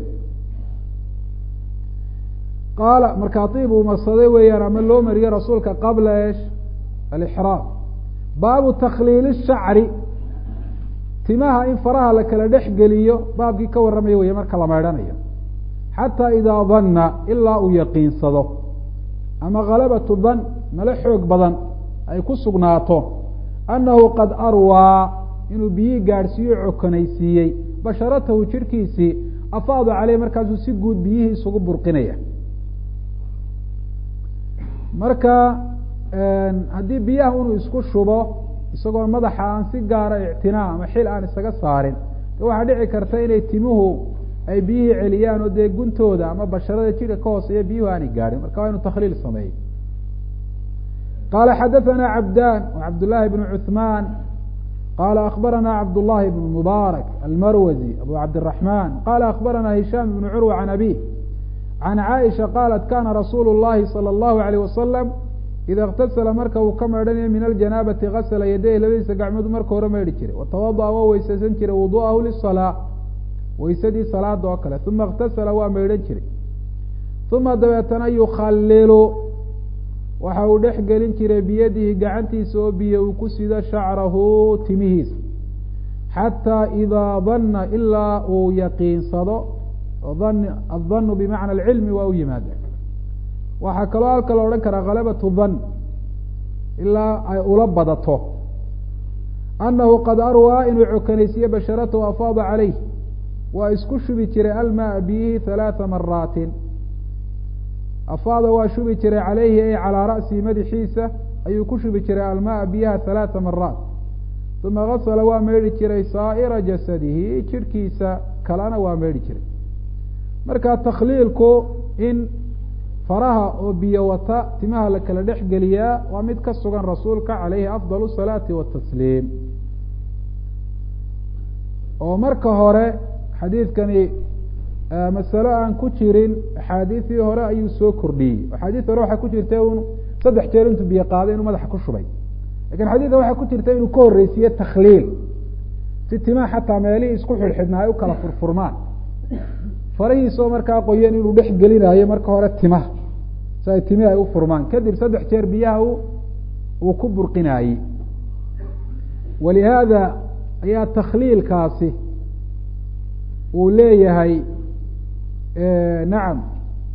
qaala markaa iib uu marsaday weeyaan ama loo mariyo rasuulka qabla esh alixraam baabu takhliili shacri timaha in faraha la kala dhex geliyo baabkii ka warramaya wey marka la maydhanayo xataa idaa danna ilaa uu yaqiinsado ama kalabatu dan male xoog badan ay ku sugnaato annahu qad arwaa inuu biyihii gaadhsiiyo cokonaysiiyey basharatahu jirhkiisii afaadu caleyh markaasuu si guud biyihii isugu burqinaya marka haddii biyaha inuu isku shubo isagoo madaxa aan si gaara ictinaa ama xil aan isaga saarin de waxaa dhici karta inay timuhu ay biyihii celiyaan oo dee guntooda ama basharada jidhka ka hooseeya biyuhu aanay gaadhin marka waa inu takhliil sameeyo qala xadaثana cabdan cabdالlahi bn cuثman qala akbarana cabdالlahi bn mubaarak almarwazi abu cabdiلرaحman qala akbarana hisham bn curwa can abih can caaisha qalat kana rasuulu الlahi salى الlahu عalيه wasalam ida اktasala marka uu ka maydhanayo min aljanaabati gasla yadayh labadiisa gacmood marka hore maydhi jiray watawadaأa waa weysaysan jiray wudu'ahu liلsalaa weysadii salaada oo kale uma اktasala waa maydhan jiray uma dabeetana yukhalilu waxa uu dhex gelin jiray biyadihi gacantiisa oo biyo uu ku sido shacrahu timihiisa xataa idaa danna ilaa uu yaqiinsado adanu bimacna alcilmi waa u yimaada waxaa kaloo halka la odhan karaa kalabatu dan ilaa ay ula badato annahu qad arwaa inuu cokanaysiiye basharatahu afaada caleyh waa isku shubi jiray almaa biyihi halaatha maraatin afaada waa shubi jiray calayhi ay calaa ra'sihi madaxiisa ayuu ku shubi jiray almaa biyaha halaatha maraat uma gasala waa meydhi jiray saa'ira jasadihi jidhkiisa kalena waa meydhi jiray marka takhliilku in faraha oo biyo wata timaha la kala dhex geliyaa waa mid ka sugan rasuulka calayhi afdal salaati watasliim oo marka hore xadiidkani masalo aan ku jirin axaadiisii hore ayuu soo kordhiyey axaadiis hore waxaa ku jirta un saddex jeer intuu biyo qaaday inuu madaxa ku shubay lakin xadiidkan waxaa ku jirta inuu ka horreysiiye takhliil si timaha xataa meelihii isku xidhxidhnaa ay u kala furfurmaan farahiisoo markaa qoyan inuu dhex gelinayo marka hore timaha si ay timihi ay u furmaan kadib saddex jeer biyaha uu ku burqinaayey walihaada ayaa takhliilkaasi uu leeyahay nacam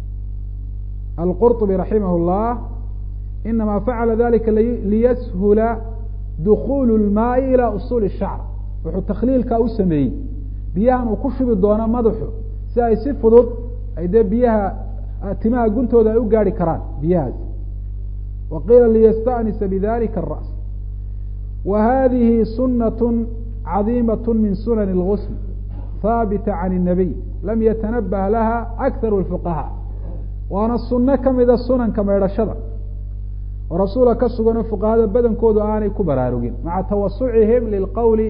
alqurطbi raximah اllah inama facala dalika liyashula dukulu اlmaai ilى usuuli الshacr wuxuu takhliilkaa u sameeyey biyahan uu ku shubi doono madaxu si ay si fudud ay dee biyaha timaha guntooda ay u gaari karaan biyahaas wa qiila liyastanisa bidalika الra's wa hadihi sunaة cadiimaة min sunan اlgusl haabita can الnabiy lam yatanabah laha akharu الfuqahaa waana suno kamida sunanka meedhashada oo rasuula ka suganoo fuqahada badankoodu aanay ku baraarugin maca tawasucihim liqawli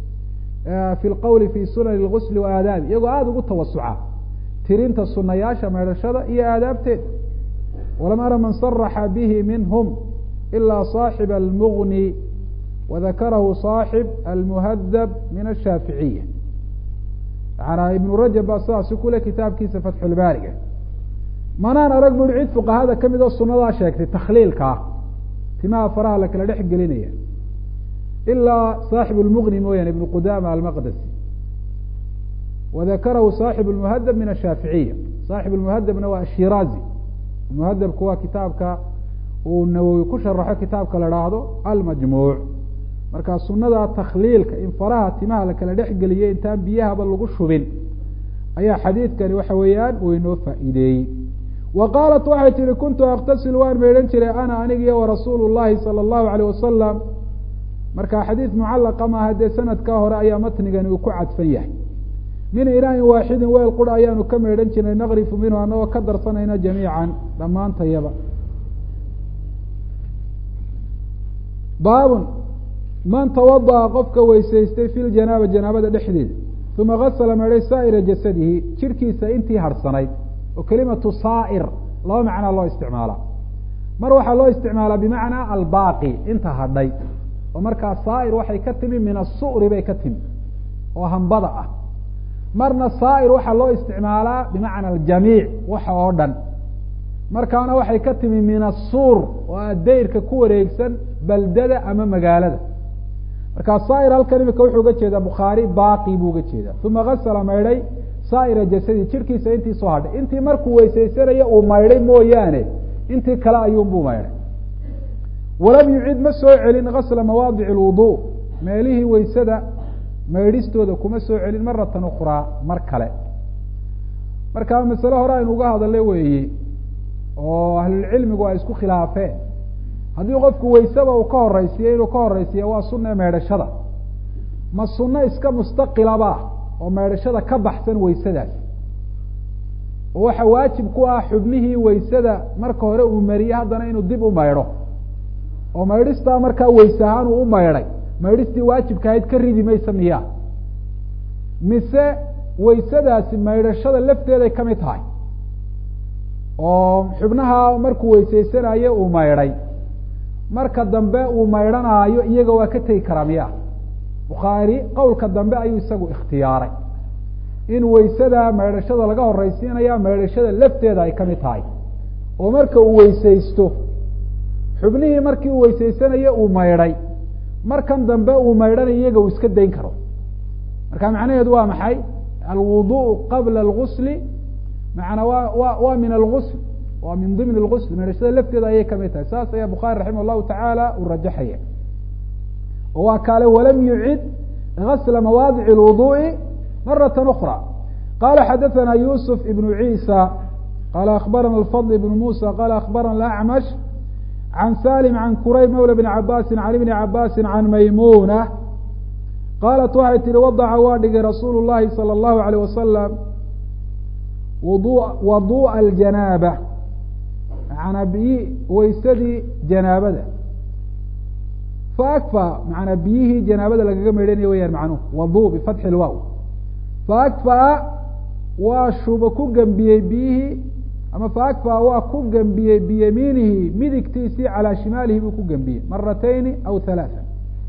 fi lqowli fi sunan اlgusli wa aadaabi iyagoo aada ugu tawasuca tirinta sunayaasha meedhashada iyo aadaabteeda walam ara man saraxa bihi minhm ila صaaxiba almugni wadakarahu صaaxib almuhadab min ashaaficiya maana ibnu rajab baa sidaasi kule kitaabkiisa fatxulbaariga manaan arag buri cid fuqahada kamid oo sunadaa sheegtay takhliilkaa timaha faraha la kala dhex gelinaya ilaa saaxib lmugni mooyaane ibnu qudama almaqdasi wadakarahu saaxib lmuhadab min ashaaficiya saaxib lmuhadabna waa ashiraazi muhadabku waa kitaabka uu nawowi ku sharaxo kitaabka la haahdo almajmuuc marka sunada takhliilka in faraha timaha la kala dhex geliyo intaan biyahaba lagu shubin ayaa xadiidkani waxa weeyaan uu inoo faa'iideeyey wa qaalat waxay tihi kuntu aktasil waan meydhan jiray ana anigiyo warasuulu llahi sala allahu alayh wasalam marka xadiid mucallaqa maaha dee sanadkaa hore ayaa matnigani uu ku cadfan yahay min inaain waaxidin weel qura ayaanu ka meydhan jirnay naqrifu minhu anagoo ka darsanayna jamiican dhammaantayaba baabun man tawada'a qofka weysaystay fi ljanaaba janaabada dhexdeeda uma gasala meedhay saa'ira jasadihi jirhkiisa intii harhsanayd oo kelimatu saa'ir laba macnaa loo isticmaalaa mar waxaa loo isticmaalaa bimacnaa albaaqi inta hadhay oo markaa saa'ir waxay ka timi min asu'ri bay ka timi oo hambada ah marna saa'ir waxaa loo isticmaalaa bimacna aljamiic waxa oo dhan markaana waxay ka timi min asuur oo a dayrka ku wareegsan baldada ama magaalada markaa saa'ir halkan imika wuxuu uga jeedaa bukhaari baaqi buu uga jeedaa uma gasala maydhay saa'ira jasadi jirhkiisa intii soo hadhay intii markuu weysaysanayo uu maydhay mooyaane intii kale ayuunbuu maydhay walam yucid ma soo celin gasla mawaadic alwudu meelihii weysada maydhistooda kuma soo celin maratan ukhraa mar kale marka masale hore aynu uga hadalay weeye oo ahlulcilmigu ay isku khilaafeen haddii qofku weysaba uu ka horeysiiyo inuu ka horeysiiya waa sunne meedhashada ma sunno iska mustaqilaba oo meedhashada ka baxsan weysadaas oo waxa waajib ku ah xubnihii weysada marka hore uu mariyey haddana inuu dib u maydho oo maydhistaa markaa weyse ahaan uu u maydhay maydhistii waajibka ahayd ka ridi maysa miya mise weysadaasi maydhashada lafteeday ka mid tahay oo xubnaha markuu weysaysanayo uu maydhay marka dambe uu maydhanaayo iyaga waa ka tegi karaa miya bukhaari qowlka dambe ayuu isagu ikhtiyaaray in weysada maydhashada laga horeysiinaya maydhashada lafteeda ay ka mid tahay oo marka uu weysaysto xubnihii markii uu weysaysanayo uu maydhay markan dambe uu maydhanayo iyaga uu iska dayn karo marka macnaheedu waa maxay alwuduء qabla اlgusli maana wa wa waa min algusl waa min dimn اlgusl maydhashada lafteeda ayay kamid tahay saas ayaa bukhaari raximah الlahu tacaala uu rajaxaya oo waa kaale walam yucid gasla mawaadic اlwuduءi maraة أkrى qala xadaثna yusuf ibn ciisa qala akbarana الfضل ibn musa qala akbarana acmash can salim can kurayb mawla bn cabasi can ibni cabasi can maymuna qaalat waxay tihi wadaca waa dhigay rasuulu llahi salى اllahu alيyh wasalam waduءa aljanaaba maanaa biyi weysadii janaabada faakfa maanaa biyihii janaabada lagaga meydhanaya weyaan macnuhu wadu bifatxi lwaw faakfaa waa shuba ku gembiyey biyihii ama faakfaa waa ku gembiyey biyamiinihi midigtiisii calaa shimaalihi buu ku gembiyey maratayni aw halaaa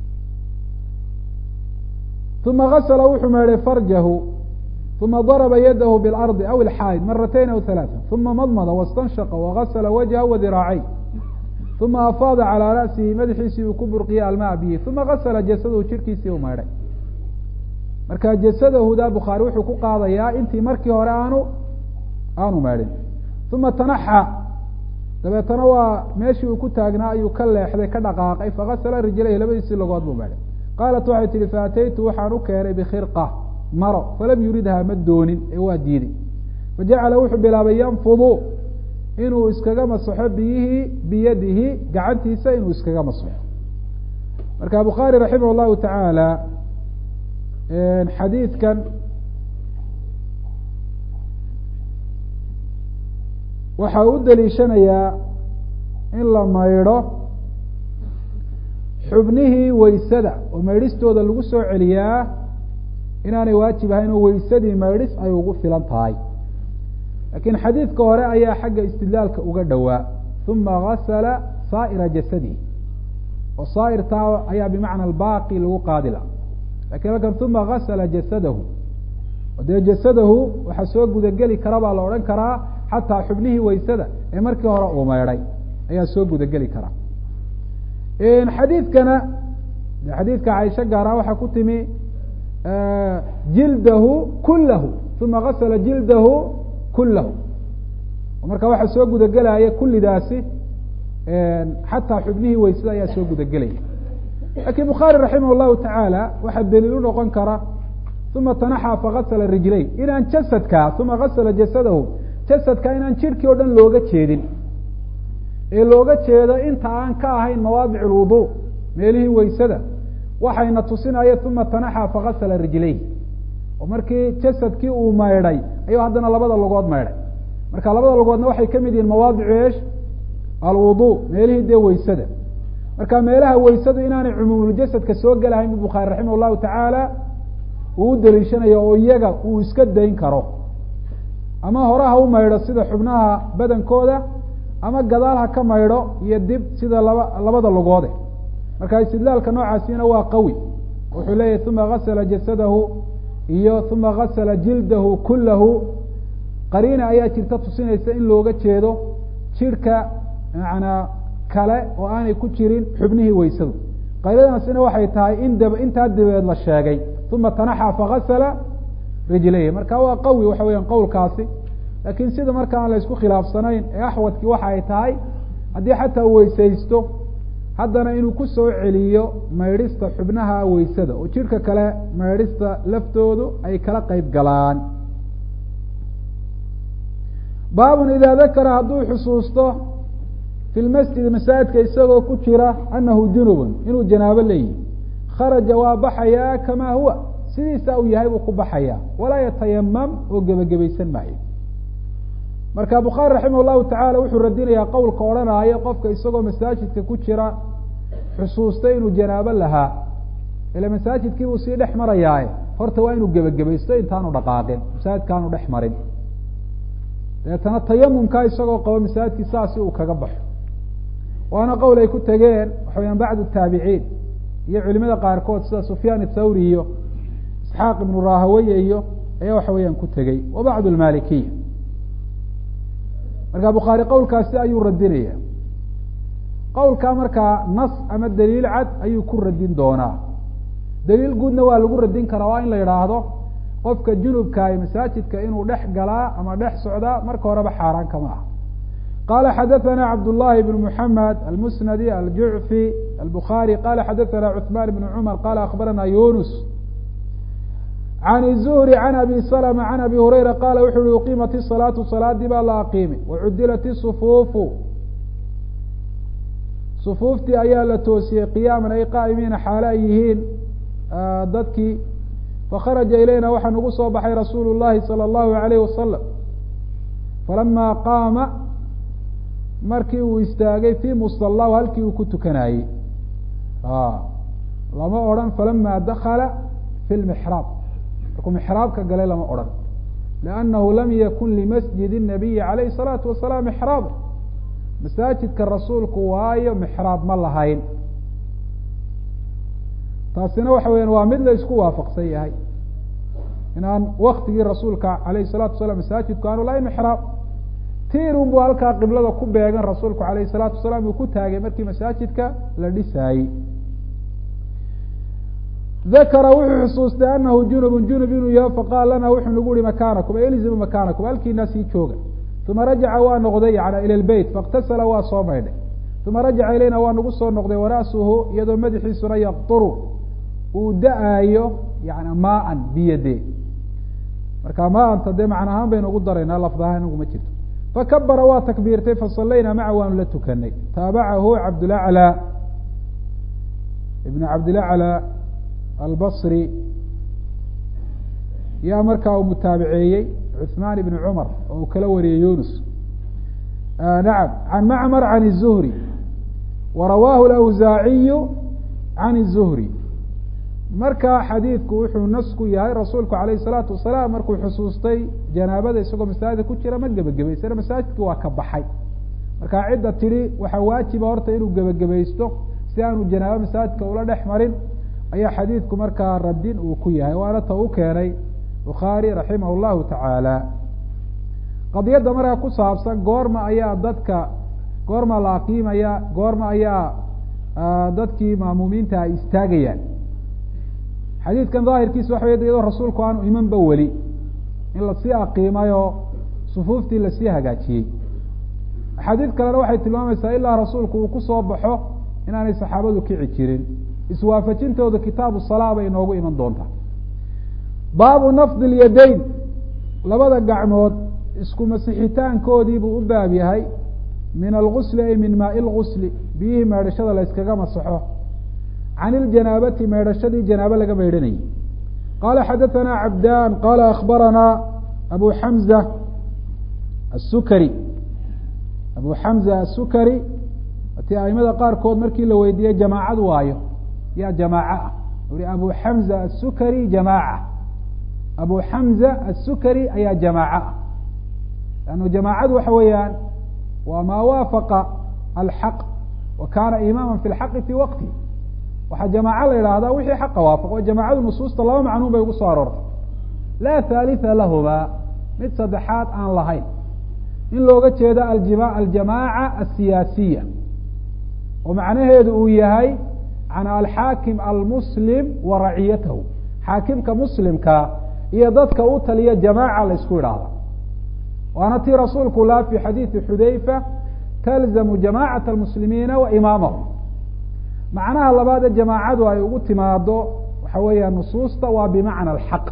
uma gasla wuxuu meedhay farjahu uma darba yadahu biاlardi aw ilxaayid maratayn aw halaaa uma madmada wastanshaqa wagasla wajha wadiraacayn uma afaada calaa ra'sihi madaxiisii uu ku burqiyey almaa biyi uma gasla jasadahu jirkiisii u meedhay marka jasadahuda bukhaari wuxuu ku qaadayaa intii markii hore aanu aanu meedhin uma tanaxa dabeetana waa meeshii uu ku taagnaa ayuu ka leexday ka dhaqaaqay fagasla rijlayhi labadiisii logood buu meedhay qaalat waxay tihi faataytu waxaan u keenay bikhirqa maro falam yuridha ma doonin ee waa diiday fajacala wuxuu bilaabay yanfudu inuu iskaga masaxo biyihii biyadihi gacantiisa inuu iskaga masaxo marka bukhaari raximah اllahu tacaala xadiidkan waxa u daliishanayaa in la maydho xubnihii weysada oo maydhistooda lagu soo celiyaa inaanay waajib ahayn oo weysadii maydhis ay ugu filan tahay laakiin xadiidka hore ayaa xagga istidlaalka uga dhowaa uma gasala saa'ira jasadihi oo saa'irtaa ayaa bimacna albaaqi lagu qaadila lakin halkan uma gasala jasadahu dee jasadahu waxaa soo gudageli kara baa la odhan karaa xataa xubnihii weysada ee markii hore uu maydhay ayaa soo gudageli karaa xadiidkana xadiidka caisho gaara waxaa ku timi jildahu kulahu uma gasla jildahu kulahu marka waxaa soo gudagelaya kulidaasi xataa xubnihii weysada ayaa soo gudagelaya lakin bukhaari raximah اllahu tacaala waxaa daliil u noqon kara uma tanaxa fagasla rijlay inaan jasadka uma gasla jasadahu jasadka inaan jirhkii o dhan looga jeedin ee looga jeedo inta aan ka ahayn mawaadic اlwudu meelihii weysada waxayna tusinaya uma tanaxa fagasla rijlayh oo markii jasadkii uu maydhay ayuu haddana labada logood maydhay marka labada logoodna waxay ka mid yihiin mawaadicu eesh alwudu meelihii dee weysada marka meelaha weysadu inaanay cumuumuljasadka soo gelahayn bu bukhaari raximah llahu tacaala uu u daliishanayo oo iyaga uu iska dayn karo ama hore ha u maydho sida xubnaha badankooda ama gadaal ha ka maydho iyo dib sida laba labada logoode marka istidlaalka noocaasina waa qawi wuxuu leeyahy uma gasla jasadahu iyo uma gasla jildahu kulahu qariina ayaa jirta tusinaysa in looga jeedo jirhka manaa kale oo aanay ku jirin xubnihii weysadu qarinadaasina waxay tahay in dab intaa dabeed la sheegay uma tanaxa fagasla rijlayhi marka waa qawi waxa weeyaan qowlkaasi laakiin sida marka aan la isku khilaafsanayn ee axwadkii waxa ay tahay haddii xataa uu weysaysto haddana inuu ku soo celiyo maydhista xubnaha weysada oo jidhka kale maydhista laftoodu ay kala qeyb galaan baabun idaa dakara hadduu xusuusto fi lmasjidi masaajidka isagoo ku jira anahu junubun inuu janaabo leeyihi kharaja waa baxayaa kamaa huwa sidiisa uu yahay buu ku baxayaa walaa yatayamam oo gebagabaysan maayo marka bukhaari raximah llahu tacala wuxuu radinayaa qowlka odhanaayo qofka isagoo masaajidka ku jira xusuustay inuu janaabo lahaa ila masaajidkii buu sii dhex marayaaye horta waa inuu gebagabaysto intaanu dhaqaaqin masaajidkaanu dhex marin deetana tayamumkaa isagoo qabo masaajidkii saasi uu kaga baxo waana qowl ay ku tegeen waxa weyaan bacdu taabiciin iyo culimada qaarkood sida sufyaan athawri iyo isxaaq ibnu rahaweye iyo ayaa waxa weeyaan ku tegey wa bacdu lmalikiya marka bukhaari qowlkaasi ayuu radinaya qowlkaa markaa nas ama daliil cad ayuu ku radin doonaa daliil guudna waa lagu radin karaa waa in la yidhaahdo qofka junubkaay masaajidka inuu dhex galaa ama dhex socdaa marka horeba xaaraan kama ah qala xadaثna cabdالlahi بn mحamed almusnadi aljucfi albukharي qala xadaثna cثman بn cmar qala akbarana yunus can الzuhri can abi slma can abi hurayra qala wuxu uhi uqimat الصalaatu salaadii baa la aqiimay wacudilat الصfuufu sufuuftii ayaa la toosiyey qiyaaman ay qaa'imiina xaale ay yihiin dadkii fakharaja ilayna waxaa nagu soo baxay rasuulu الlahi salى الlahu عalayh wasalam falama qaama markii uu istaagay fii musalahu halkii uu ku tukanayey lama odhan falama dakala fi lmixraab markuu mixraabka galay lama odhan liannahu lam yakun limasjid الnabiyi calayhi الsalaatu wasalaam mixraab masaajidka rasuulku waayo mixraab ma lahayn taasina waxa weyan waa mid la isku waafaqsan yahay inaan waktigii rasuulka alayh الsalatu wasalaam masaajidku aanu lahayn mixraab tirun buu halkaa qiblada ku beegan rasuulku alayh الsalaatu wasalaam uu ku taagay markii masaajidka la dhisaayey dakara wuxuu xusuustay anahu junub junub inuu yaho faqaal lana wuxuu nagu yihi makanakum elzimu makanakum halkiina sii jooga uma rajaca waa noqday yana ilى lbeyt faاktasala waa soo maydhay uma rajaca ilayna waa nagu soo noqday wara'suhu iyadoo madaxiisuna yaqturu uu da-aayo yani maan biyade marka maanta dee macna ahaan baynu ugu daraynaa lafdahaan inagu ma jirto fakabara waa takbiirtay fasalayna maca waanu la tukanay taabacahu cabdlaclى ibn cabdilaclى albasri yaa markaa uu mutaabiceeyey cuثmaan ibn cumar oo uu kala wariyey yunus nacam can macmar can الzuhri warawaahu اlawsaaciyu can الzuhri marka xadiidku wuxuu nas ku yahay rasuulku alayh الsalaatu wasalaam markuu xusuustay janaabada isagoo masaajidka ku jira ma gebagabaysana masaajidki waa ka baxay marka cidda tidhi waxaa waajiba horta inuu gebagabaysto si aanu janaabo masaajidka ula dhex marin ayaa xadiidku markaa radin uu ku yahay waana ta u keenay bukhaari raximah llahu tacaala qadiyadda markaa ku saabsan goorma ayaa dadka goorma la aqiimaya goorma ayaa dadkii maamuumiinta ay istaagayaan xadiidkan daahirkiisa waxa wey iyadoo rasuulku aanu imanba weli in lasii aqiimayoo sufuuftii lasii hagaajiyey axaadiid kalena waxay tilmaamaysaa ilaa rasuulku uu kusoo baxo inaanay saxaabadu kici jirin iswaafajintooda kitaabu salaa bay inoogu iman doontaa baabu nafdi lyadayn labada gacmood isku masixitaankoodiibuu u baab yahay min algusli ay min maai lgusli biyihii meedhashada la yskaga masaxo can iljanaabati meedhashadii janaabo laga meydhanayay qala xadaثna cabdan qala akbarana abu xamza الsukari abu xamza الsukari ti aimada qaarkood markii la weydiiyey jamaacadu waayo yaa jamaaca ah ui abu xamza الsukari jamaaca abu xamza الsukari ayaa jamaaca ah lannu jamaacadu waxa weeyaan waa maa waafaqa alxaq wa kana imaama fi lxaqi fi waqti waxaa jamaaco la yidhaahdaa wixii xaqa waafaqo jamacadu nusuusta laba macnuun bay ugu soo aroortay laa thalitha lahuma mid saddexaad aan lahayn in looga jeedo aljima aljamaaca asiyaasiya oo macnaheedu uu yahay can alxaakim almuslim wa raciyatahu xaakimka muslimka iyo dadka u taliya jamaaca la ysku idhaahda waana tii rasuulku laa fi xadiidi xudayfa talzamu jamacat almuslimiina wa imaamahum macnaha labaad ee jamaacadu ay ugu timaado waxa weeyaan nusuusta waa bimacna alxaq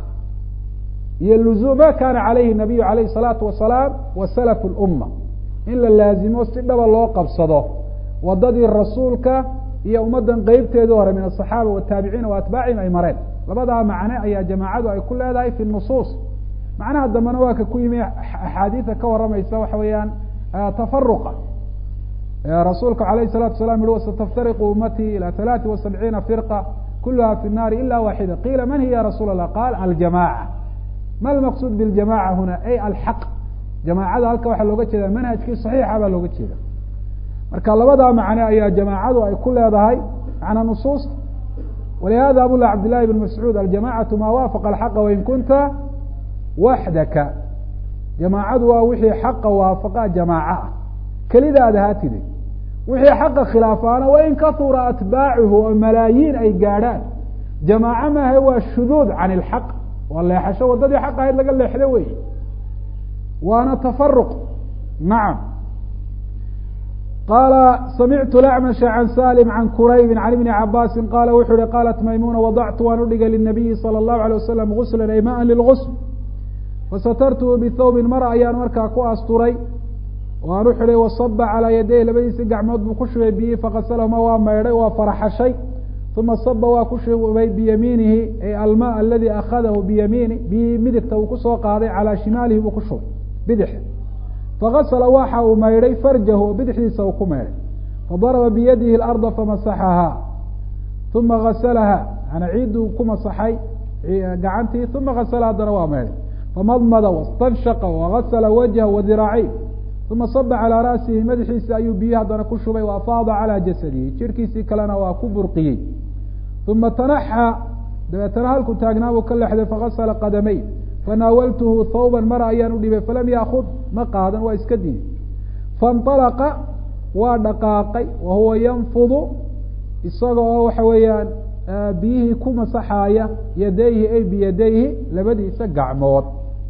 iyo luzum ma kana calayhi nabiyu alayh الsalaatu wasalaam wa salaf اlumma in la laazimo si dhaba loo qabsado wadadii rasuulka iyo ummadan qeybteedii hore min aلصaxaaba wataabiciina waatbaacihim ay mareen labadaa macne ayaa jamaacadu ay ku leedahay fi nusuus macnaha dambena waa ka ku yimi axaadiida ka waramaysa waxa weeyaan tafaruqa rasuulka alayh الsalatu wasalaam yihi wasataftariqu ummatii ilى ثalaثi wa sabciina firqa kuluha fi الnaari ila waxida qiila man hiya ya rasuul الlah qaal aljamaca ma almaqsuud biاljamaca huna ay alxaq jamaacada halka waxaa looga jeeda manhajkii صaxiixa baa looga jeeda marka labadaa macne ayaa jamaacadu ay ku leedahay macna nusuusta walihada abu cabd llahi bn mascuud aljamacatu ma waafaqa alxaqa wain kunta waxdaka jamaacadu waa wixii xaqa waafaqa jamaaca ah kelidaad ahaatide wixii xaqa khilaafaana wain kahura atbaacuhu oo malaayiin ay gaadhaan jamaaco maaha waa shuduud can ilxaq waa leexasho waddadii xaq ahayd laga leexdo wey waana tafaruq nacam qaala samictu lacmasha can salim can kuraybi can ibni cabaasin qaala wuxuu uhi qaalat maymuna wadactu waan udhigay linabiyi salى اllahu alay wasalam guslan ay maan lilgusl fasatartuhu bithawbin mara ayaan markaa ku asturay waan u xidhay wasaba calaa yadayh labadiisi gacmood buu ku shubay biyi fakasalahuma waa maydhay waa faraxashay uma saba waa ku shubay biyamiinihi ay alma aladi akhadahu biyamiini biyihii midigta uu kusoo qaaday calaa shimaalihi buu ku shubay bidix fakasala waxa uu maydhay farjahu oo bidixdiisa uu ku maydhay fadaraba biyadihi larda famasaxahaa uma gasalaha ana ciidduu ku masaxay gacantii uma gasala haddana waa maydhay famadmada wastanshaqa wagasala wajha wadiraaciy uma saba calaa ra'sihi madaxiisa ayuu biyi haddana ku shubay wa afaada calaa jasadihi jirkiisii kalena waa ku burqiyey uma tanaxa dabeetana halkuu taagnaabuu ka lexday fagasala qadamey fanaawaltuhu thawban mara ayaan u dhibay falam yaakud ma qaadan waa iska diiday faاnطalaqa waa dhaqaaqay wa huwa yanfudu isaga oo waxa weeyaan biyihii ku masaxaaya yadayhi ay biyadayhi labadiisa gacmood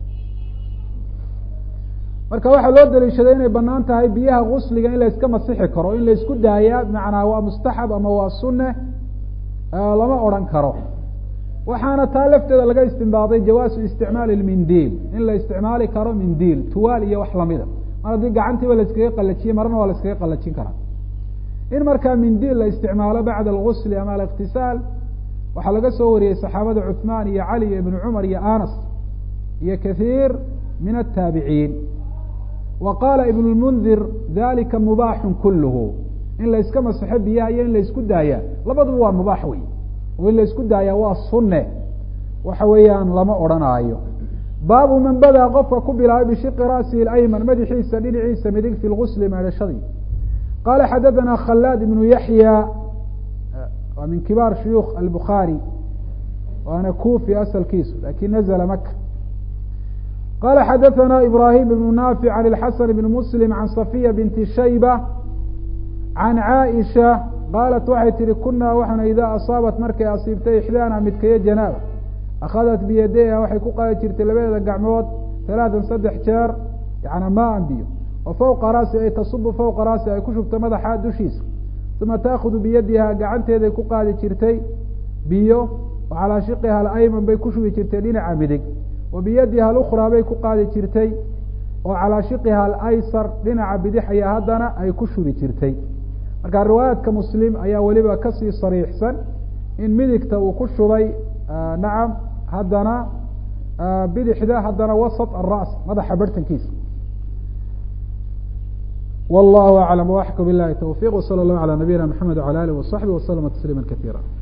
marka waxaa loo daliishaday inay banaan tahay biyaha gusliga in la iska masixi karo in la isku daayaa bimacnaa waa mustaxab ama waa sune lama odhan karo waxaana taa lafteeda laga istimbaaday jawaasu isticmaali lmindiil in la isticmaali karo mindiil tuwaal iyo wax lamida mar haddii gacantiiba la iskaga qalajiyey marna waa la iskaga qalajin karaa in markaa mindiil la isticmaalo bacda algusli ama aliktisaal waxaa laga soo wariyey saxaabada cuثmaan iyo cali iyo ibnu cumar iyo anas iyo kathiir min ataabiciin wa qaala ibn lmundir dalika mubaaxun kulluhu in la iska masexo biyaha iyo in la isku daaya labaduba waa mubaax wey oo in la isku daaya waa sunne waxa weeyaan lama odhanaayo baabu man badaa qofka ku bilaabay bishiqi ra'sihi اayman madaxiisa dhinaciisa midig fi lgusli meedhashadii qala xadaثana khalaad ibnu yaxya waa min kibaar shuyuukh albukhaari waana kufi asalkiisu lakin nazla maka qala xadaثana ibrahim ibnu naafic can اlxasan ibn muslim can safiya binti shayba can caaisha qaalat waxay tihi kunaa waxaana idaa asaabat markay asiibtay ixdaana midkayo janaaba akhadat biyadayha waxay ku qaadi jirtay labadeeda gacmood talaatan saddex jeer yana maan biyo wa fawqa raasi ay tasubu fawqa raasi ay ku shubto madaxa dushiisa uma taakudu biyadiha gacanteeday ku qaadi jirtay biyo wa calaa shiqiha alayman bay ku shubi jirtay dhinaca midig wa biyadiha alukhraa bay ku qaadi jirtay oo calaa shiqiha alaysar dhinaca bidix ayaa haddana ay ku shubi jirtay marka riwaayaadka muslim ayaa weliba kasii sariixsan in midigta uu ku shubay nacam haddana bidixda haddana wasط الra's madaxa bartankiisa والله أعلم وأحكم بالله توفيق وصلى الله على نبينا محمد وعلى آله وصحبه وسلم تسليما كثيرا